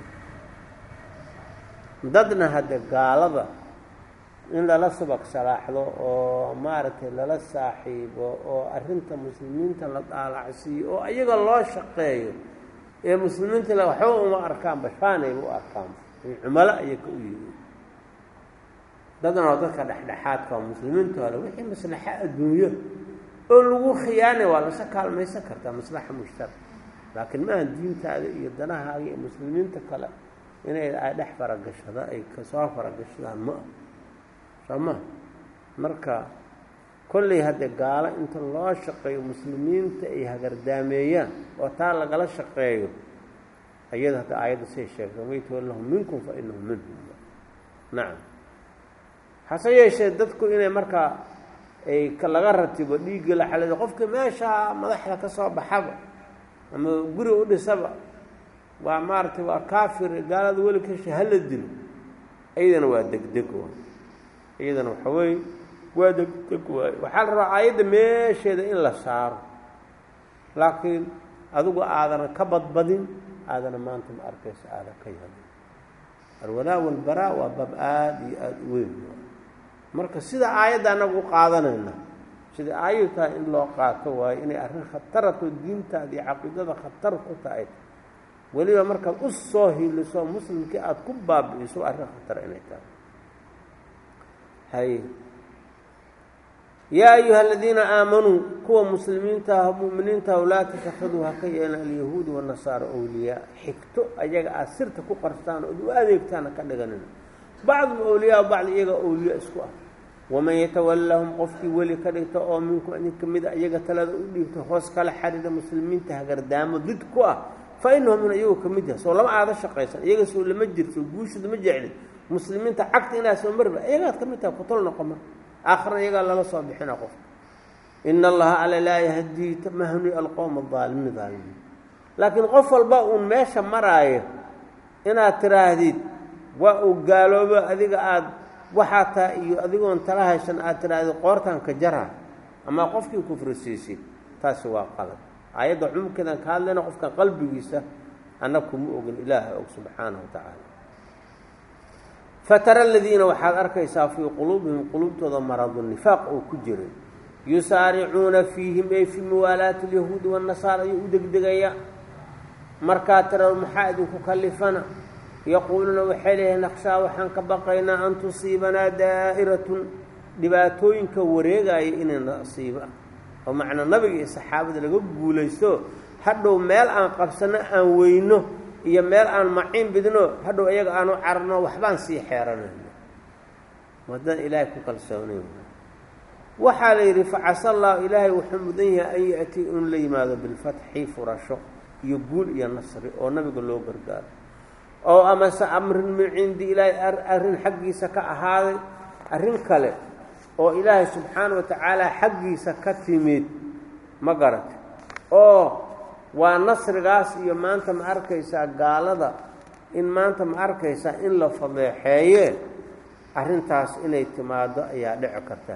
dadna hadda gaalada in lala subag salaaxdo oo maaragtay lala saaxiibo oo arrinta muslimiinta la daalacsiiyo oo iyaga loo shaqeeyo ee muslimiinta le waxba uma arkaan bashaanayba u arkaan cumalo ayay ka u yihiin dadna oo dadka dhexdhexaadka oo muslimiinta hole wixii maslaxa adduunyo oo lagu khiyaanay waa lasa kaalmaysan kartaa maslaxa mushtarak laakiin maaha diintaada iyo danahaaga iyo muslimiinta kale inay ay dhex faragashada ay kasoo faragashadaan ma ah soo ma marka kolley haddee gaalo inta loo shaqeeyo muslimiinta ay hagardaameeyaan oo taa lagala shaqeeyo ayada hadda aayadda say sheegta man yatawallahum minkum fa inahu minhum nacam hase yeeshee dadku inay markaa ay laga ratibo dhiigga la xalado qofka meeshaa madaxda ka soo baxaba ama guri u dhisaba waa maaragtay waa kaafir gaalada weli kasha hala dilo iyadana waa degdeg waay iyadana waxa weeye waa degdeg waaye waxaa la rabaa aayadda meesheeda in la saaro laakiin adigu aadana ka badbadin aadana maanta ma arkaysa aadan ka yadin alwalaa walbaraa waa bab aada iyo aada u weyn marka sida aayadda anagu u qaadanayna sida aayadu tahay in loo qaato waayo inay arrin khatarato diintaada iyo caqiidada khatar ku tahay weliba markaad u soo hiliso muslimkii aada ku baabi'iso arrin khatar inay tahay hay yaa ayuha aladiina aamanuu kuwa muslimiinta ah mu'miniinta ah laa tatakiduu haka yeelan alyahuudi wanasaara awliyaa xigto ayaga aad sirta ku qarstaan ood u adeegtaana ka dhiganina bacdum awliyaa bacdi iyaga awliya isku ah waman yatawallahum qofkii weli ka dhigta oo minkum idin ka mid a iyaga talada u dhiibta hoos kala xariira muslimiinta hagardaamo did ku ah fa inahum min iyagu ka mid yaha soo lama aada shaqaysan iyaga soo lama jirto guushooda ma jeclin muslimiinta cagta inaa soo marba iyagaad ka mid tahay kutol noqo mar aakhirna iyagaa lala soo bixina qofka ina allaha ala laa yahdii mahni alqowma aalimiin aalimiin laakiin qof walba uun meesha maraayo inaad tiraahdid waa uu gaaloobo adiga aada waxaa taa iyo adigoon tala haysan aad tidhaahdid qoortan ka jara ama qofkii kufrisiisid taasi waa qalad aayadda cumumkeedan ka hadlayna qofka qalbigiisa annaga kuma ogin ilaaha og subxaana wa tacaala fatara aladiina waxaad arkaysaa fii quluubihim quluubtooda maradu nifaaq oo ku jiray yusaaricuuna fiihim ay fii muwaalaati alyahuudi waannasaara ayuu u degdegaya markaa tira maxaa idinku kalifana yaquuluuna waxay leeyahay naqshaa waxaan ka baqaynaa an tusiibanaa daa'iratun dhibaatooyinka wareegaya inay nasiiba oo macnaa nabiga iyo saxaabada laga guulaysto hadhow meel aan qabsanno aan weyno iyo meel aan maciin bidno hadhow iyaga aanu cararno waxbaan sii xeeranayno waddaan ilaahay ku kalsoonayn waxaa la yidhi facasa allahu ilaahay wuxuu mudan yahay an ya-tii inuu la yimaado bilfatxi furasho iyo guul iyo nasri oo nabiga loo gargaaro oo amase amrin min cindi ilaahay arrin xaggiisa ka ahaaday arrin kale oo ilaahay subxaana wa tacaala xaggiisa ka timid ma garata oo waa nasrigaas iyo maanta ma arkaysaa gaalada in maanta ma arkaysaa in la fadeexeeye arrintaas inay timaado ayaa dhici kartaa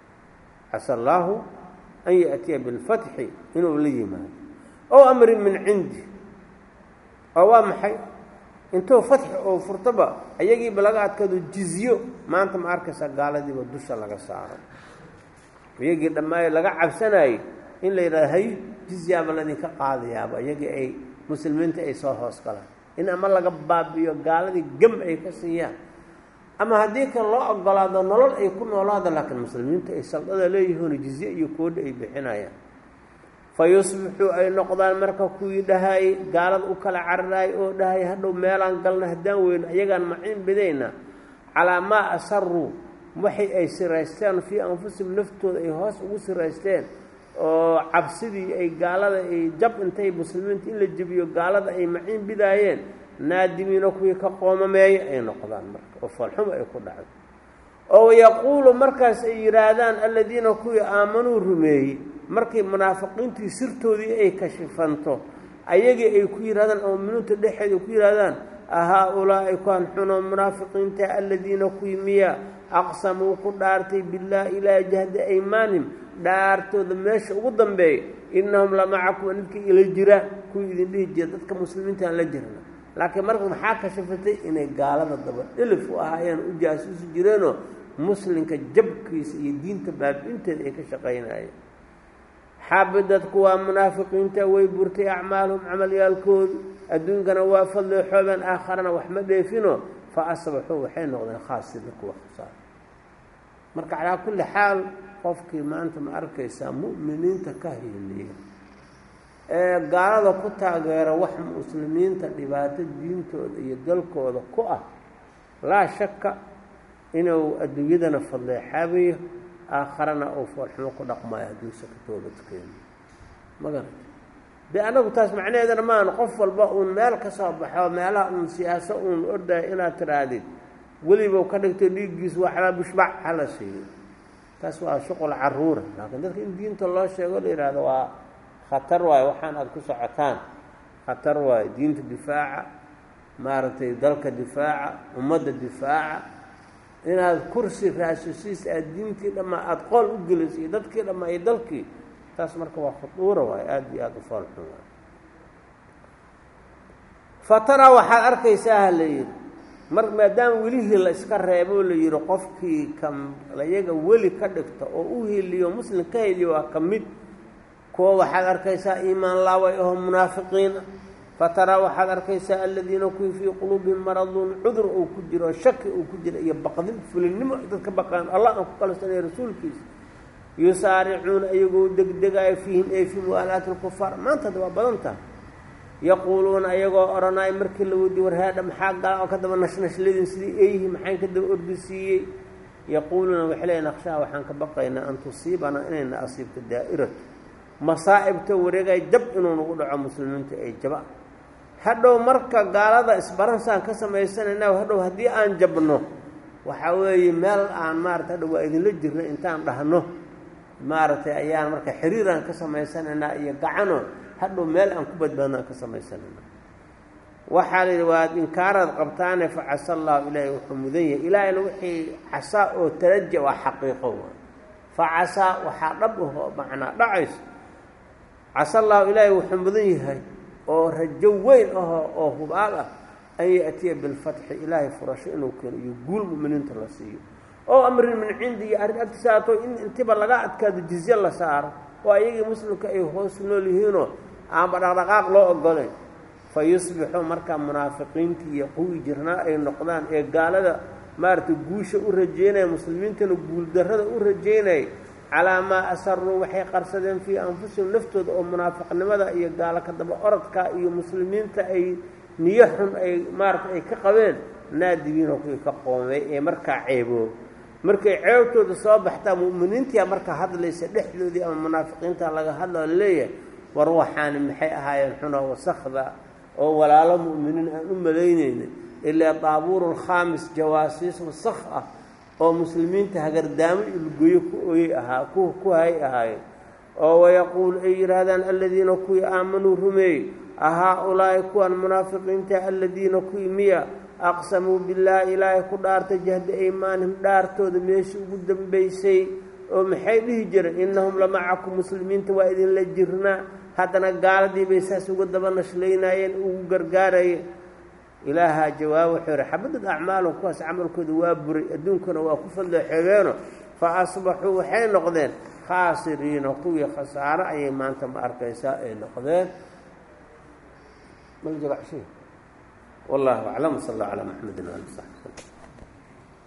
casa allaahu an yaأtiya bilfatxi inuu la yimaado ow amrin min cindi oo waa maxay intuu fatxi oo furtaba ayagiiba laga adkaado jizyo maanta ma arkaysaa gaaladiiba dusha laga saaro iyagii dhammaayo laga cabsanayey in la yidhahdo hay jizyaaba ladinka qaadayaaba iyagii ay muslimiinta ay soo hoos galaan in ama laga baabi'iyo gaaladii gem ay ka siiyaan ama haddii kale loo ogolaado nolol ay ku noolaada laakiin muslimiinta ay saldada leeyihiin jizye iyo koodha ay bixinayaan fa yusbixuu ay noqdaan marka kuwii dhahay gaalada u kala cararaay oo dhahay hadhow meelaan galna haddaan weyno ayagaan maciin bidayna calaa maa asaruu waxay ay siraysteen fii anfusihim naftooda ay hoos ugu siraysteen oo cabsidii ay gaalada ay jab intay muslimiinta in la jebiyo gaalada ay maciin bidaayeen naadimiino kuwii ka qoomameeya ay noqdaan marka oo foolxumo ay ku dhacdo oo yaquulu markaas ay yidhaahdaan alladiina kuwii aamanuu rumeeyey markii munaafiqiintii sirtoodii ay kashifanto ayagii ay ku yidhahdaan oo muminiinta dhexeeda ku yidhahdaan ahaa-ulaa'i kuwan xuno munaafiqiinta alladiina kuwii miya aqsamuu ku dhaartay billaahi ilaa jahda aymaanim dhaartooda meesha ugu dambeeya innahum la macakum nidka ila jiraan kuwii idin dhihi jira dadka muslimiinta aan la jirna laakiin marka maxaa kashafatay inay gaalada daba dhilif u ahaayeen u jaasuusi jireenoo muslimka jabkiisa iyo diinta baabi-inteeda ay ka shaqaynayeen xaabidad kuwaa munaafiqiinta way burtay acmaaluhum camalyaalkoodu adduunkana waa fadleexoobeen aakharana wax ma dheefino fa asbaxuu waxay noqdeen khaasida kuwa khasaar marka calaa kulli xaal qofkii maanta ma arkaysaa mu'miniinta ka hiiliya ee gaalada ku taageera wax muslimiinta dhibaato diintooda iyo dalkooda ku ah laa shaka inuu adduunyadana fadleexaabayo aakharana uu foolxumo ku dhaqmaayo hadduusa ka toobadkeeno ma garata de anagu taas macnaheedana maana qof walba uun meel ka soo baxo meelaha uun siyaaso uun ordayo inaad tidhaahdid weliba ka dhigto dhiiggiisu waxbaa bushbac hala siiyo taas waa shuqul caruura laakiin dadka in diinta loo sheego la yidhaahdo waa khatar waayo waxaan aada ku socotaan khatar waayo diinta difaaca maaragtay dalka difaaca ummadda difaaca inaad kursi raasisiis aad diintii dhammaa aada qool u geliso iyo dadkii dhammaa iyo dalkii taas marka waa khuduura waayo aada iyo aada u foolxun waayo fatara waxaad arkaysaa ha la yidhi mar maadaama welihii la iska reebo la yidhi qofkii ka layaga weli ka dhigta oo u heliyo muslim ka heliyo waa ka mid kuwa waxaad arkaysaa iimaan laaway aho munaafiqiina fataraa waxaad arkaysaa aladiina kuwii fii quluubihim maradun cudur uu ku jiro shaki uu ku jiro iyo baqdin fulinnimo dadka baqaan allah aan ku kalsanaya rasuulkiisa yusaaricuuna iyagoo degdegayo fiihim ee fii muwaalaati lkufaar maanta hadda waa badan tahay yaquuluuna ayagoo odhanaayo markii la weydiye warhaadha maxaa gaa oo ka daba nashnashladin sidii eeyihi maxayn ka daba ordisiiyey yaquuluuna waxay leeyiin akhshaa waxaan ka baqaynaa an tusiibanaa inayna asiibto daa'iratu masaa'ibta wareegay jab inuu nagu dhaco muslimiinta ay jaba hadhow marka gaalada isbaransaan ka samaysanayna hadhow haddii aan jabno waxaa weeye meel aan maarata hadhow waa idinla jirna intaan dhahno maaragtay ayaan marka xiriiraan ka samaysanaynaa iyo gacano hadhow meel aan ku badbaadnaan ka samaysanaynaa waxaa la yidhi waad inkaaraad qabtaane fa casa allahu ilaahay wuxuu mudan yahay ilaahayna wixii casaa oo taraja waa xaqiiqo waa fa casaa waxaa dhab ahoo macnaa dhacayso casa allahu ilaahay wuxuu mudan yahay oo rajo weyn ahoo oo hubaal ah an yaأtiya bilfatxi ilaahay furasho inuu keeno iyo guul muminiinta la siiyo oo amrin min cindi iyo arrin agtisaato in intiba laga adkaado jizye la saaro oo ayagii muslimka ay hoos nool yihiinoo aanba dhaqdhaqaaq loo ogolayn fa yusbixuu markaa munaafiqiintii iyo quwi jirnaa ay noqdaan ee gaalada maaragtay guusha u rajeynaya muslimiintana guuldarrada u rajeynaya calaa maa asaruu waxay qarsadeen fii anfusihim naftooda oo munaafiqnimada iyo gaalo ka daba orodka iyo muslimiinta ay niyo xun ay maaragtay ay ka qabeen naadibiinoo kuwii ka qoomay ee markaa ceeboob markay ceebtooda soo baxtaa mu'miniintia markaa hadlaysa dhexdoodii ama munaafiqiinta laga hadlao leeyahay war waxaani maxay ahaayeen xunoo wasakda oo walaalo mu'miniin aan u malaynayna ilaa daabuuru lkhaamis jawaasiis wasakh ah oo muslimiinta hagardaamo ilgoyo ku oyey ahaa ku ku hay ahaayeen oo wayaquulu ay yidhaahdaan aladiina kuwii aamanuu rumeeyey ahaa-ulaa'i kuwan munaafiqiinta aladiina kuwii miya aqsamuu billaahi ilaahay ku dhaartay jahda aymaanihim dhaartooda meeshii ugu dambaysay oo maxay dhihi jireen innahum lamacakum muslimiinta waa idinla jirnaa haddana gaaladii bay saas uga daba nashlaynayeen ugu gargaarayeen ilaahaa jawaab wuxuu yihi xabadad acmaalum kuwaas camalkooda waa buray adduunkana waa ku fadloo xegeeno fa asbaxuu waxay noqdeen khaasiriina kuwii khasaaro ayay maanta ma arkaysaa ay noqdeen والله أعلم صلى الله على محمد وآله وصحبه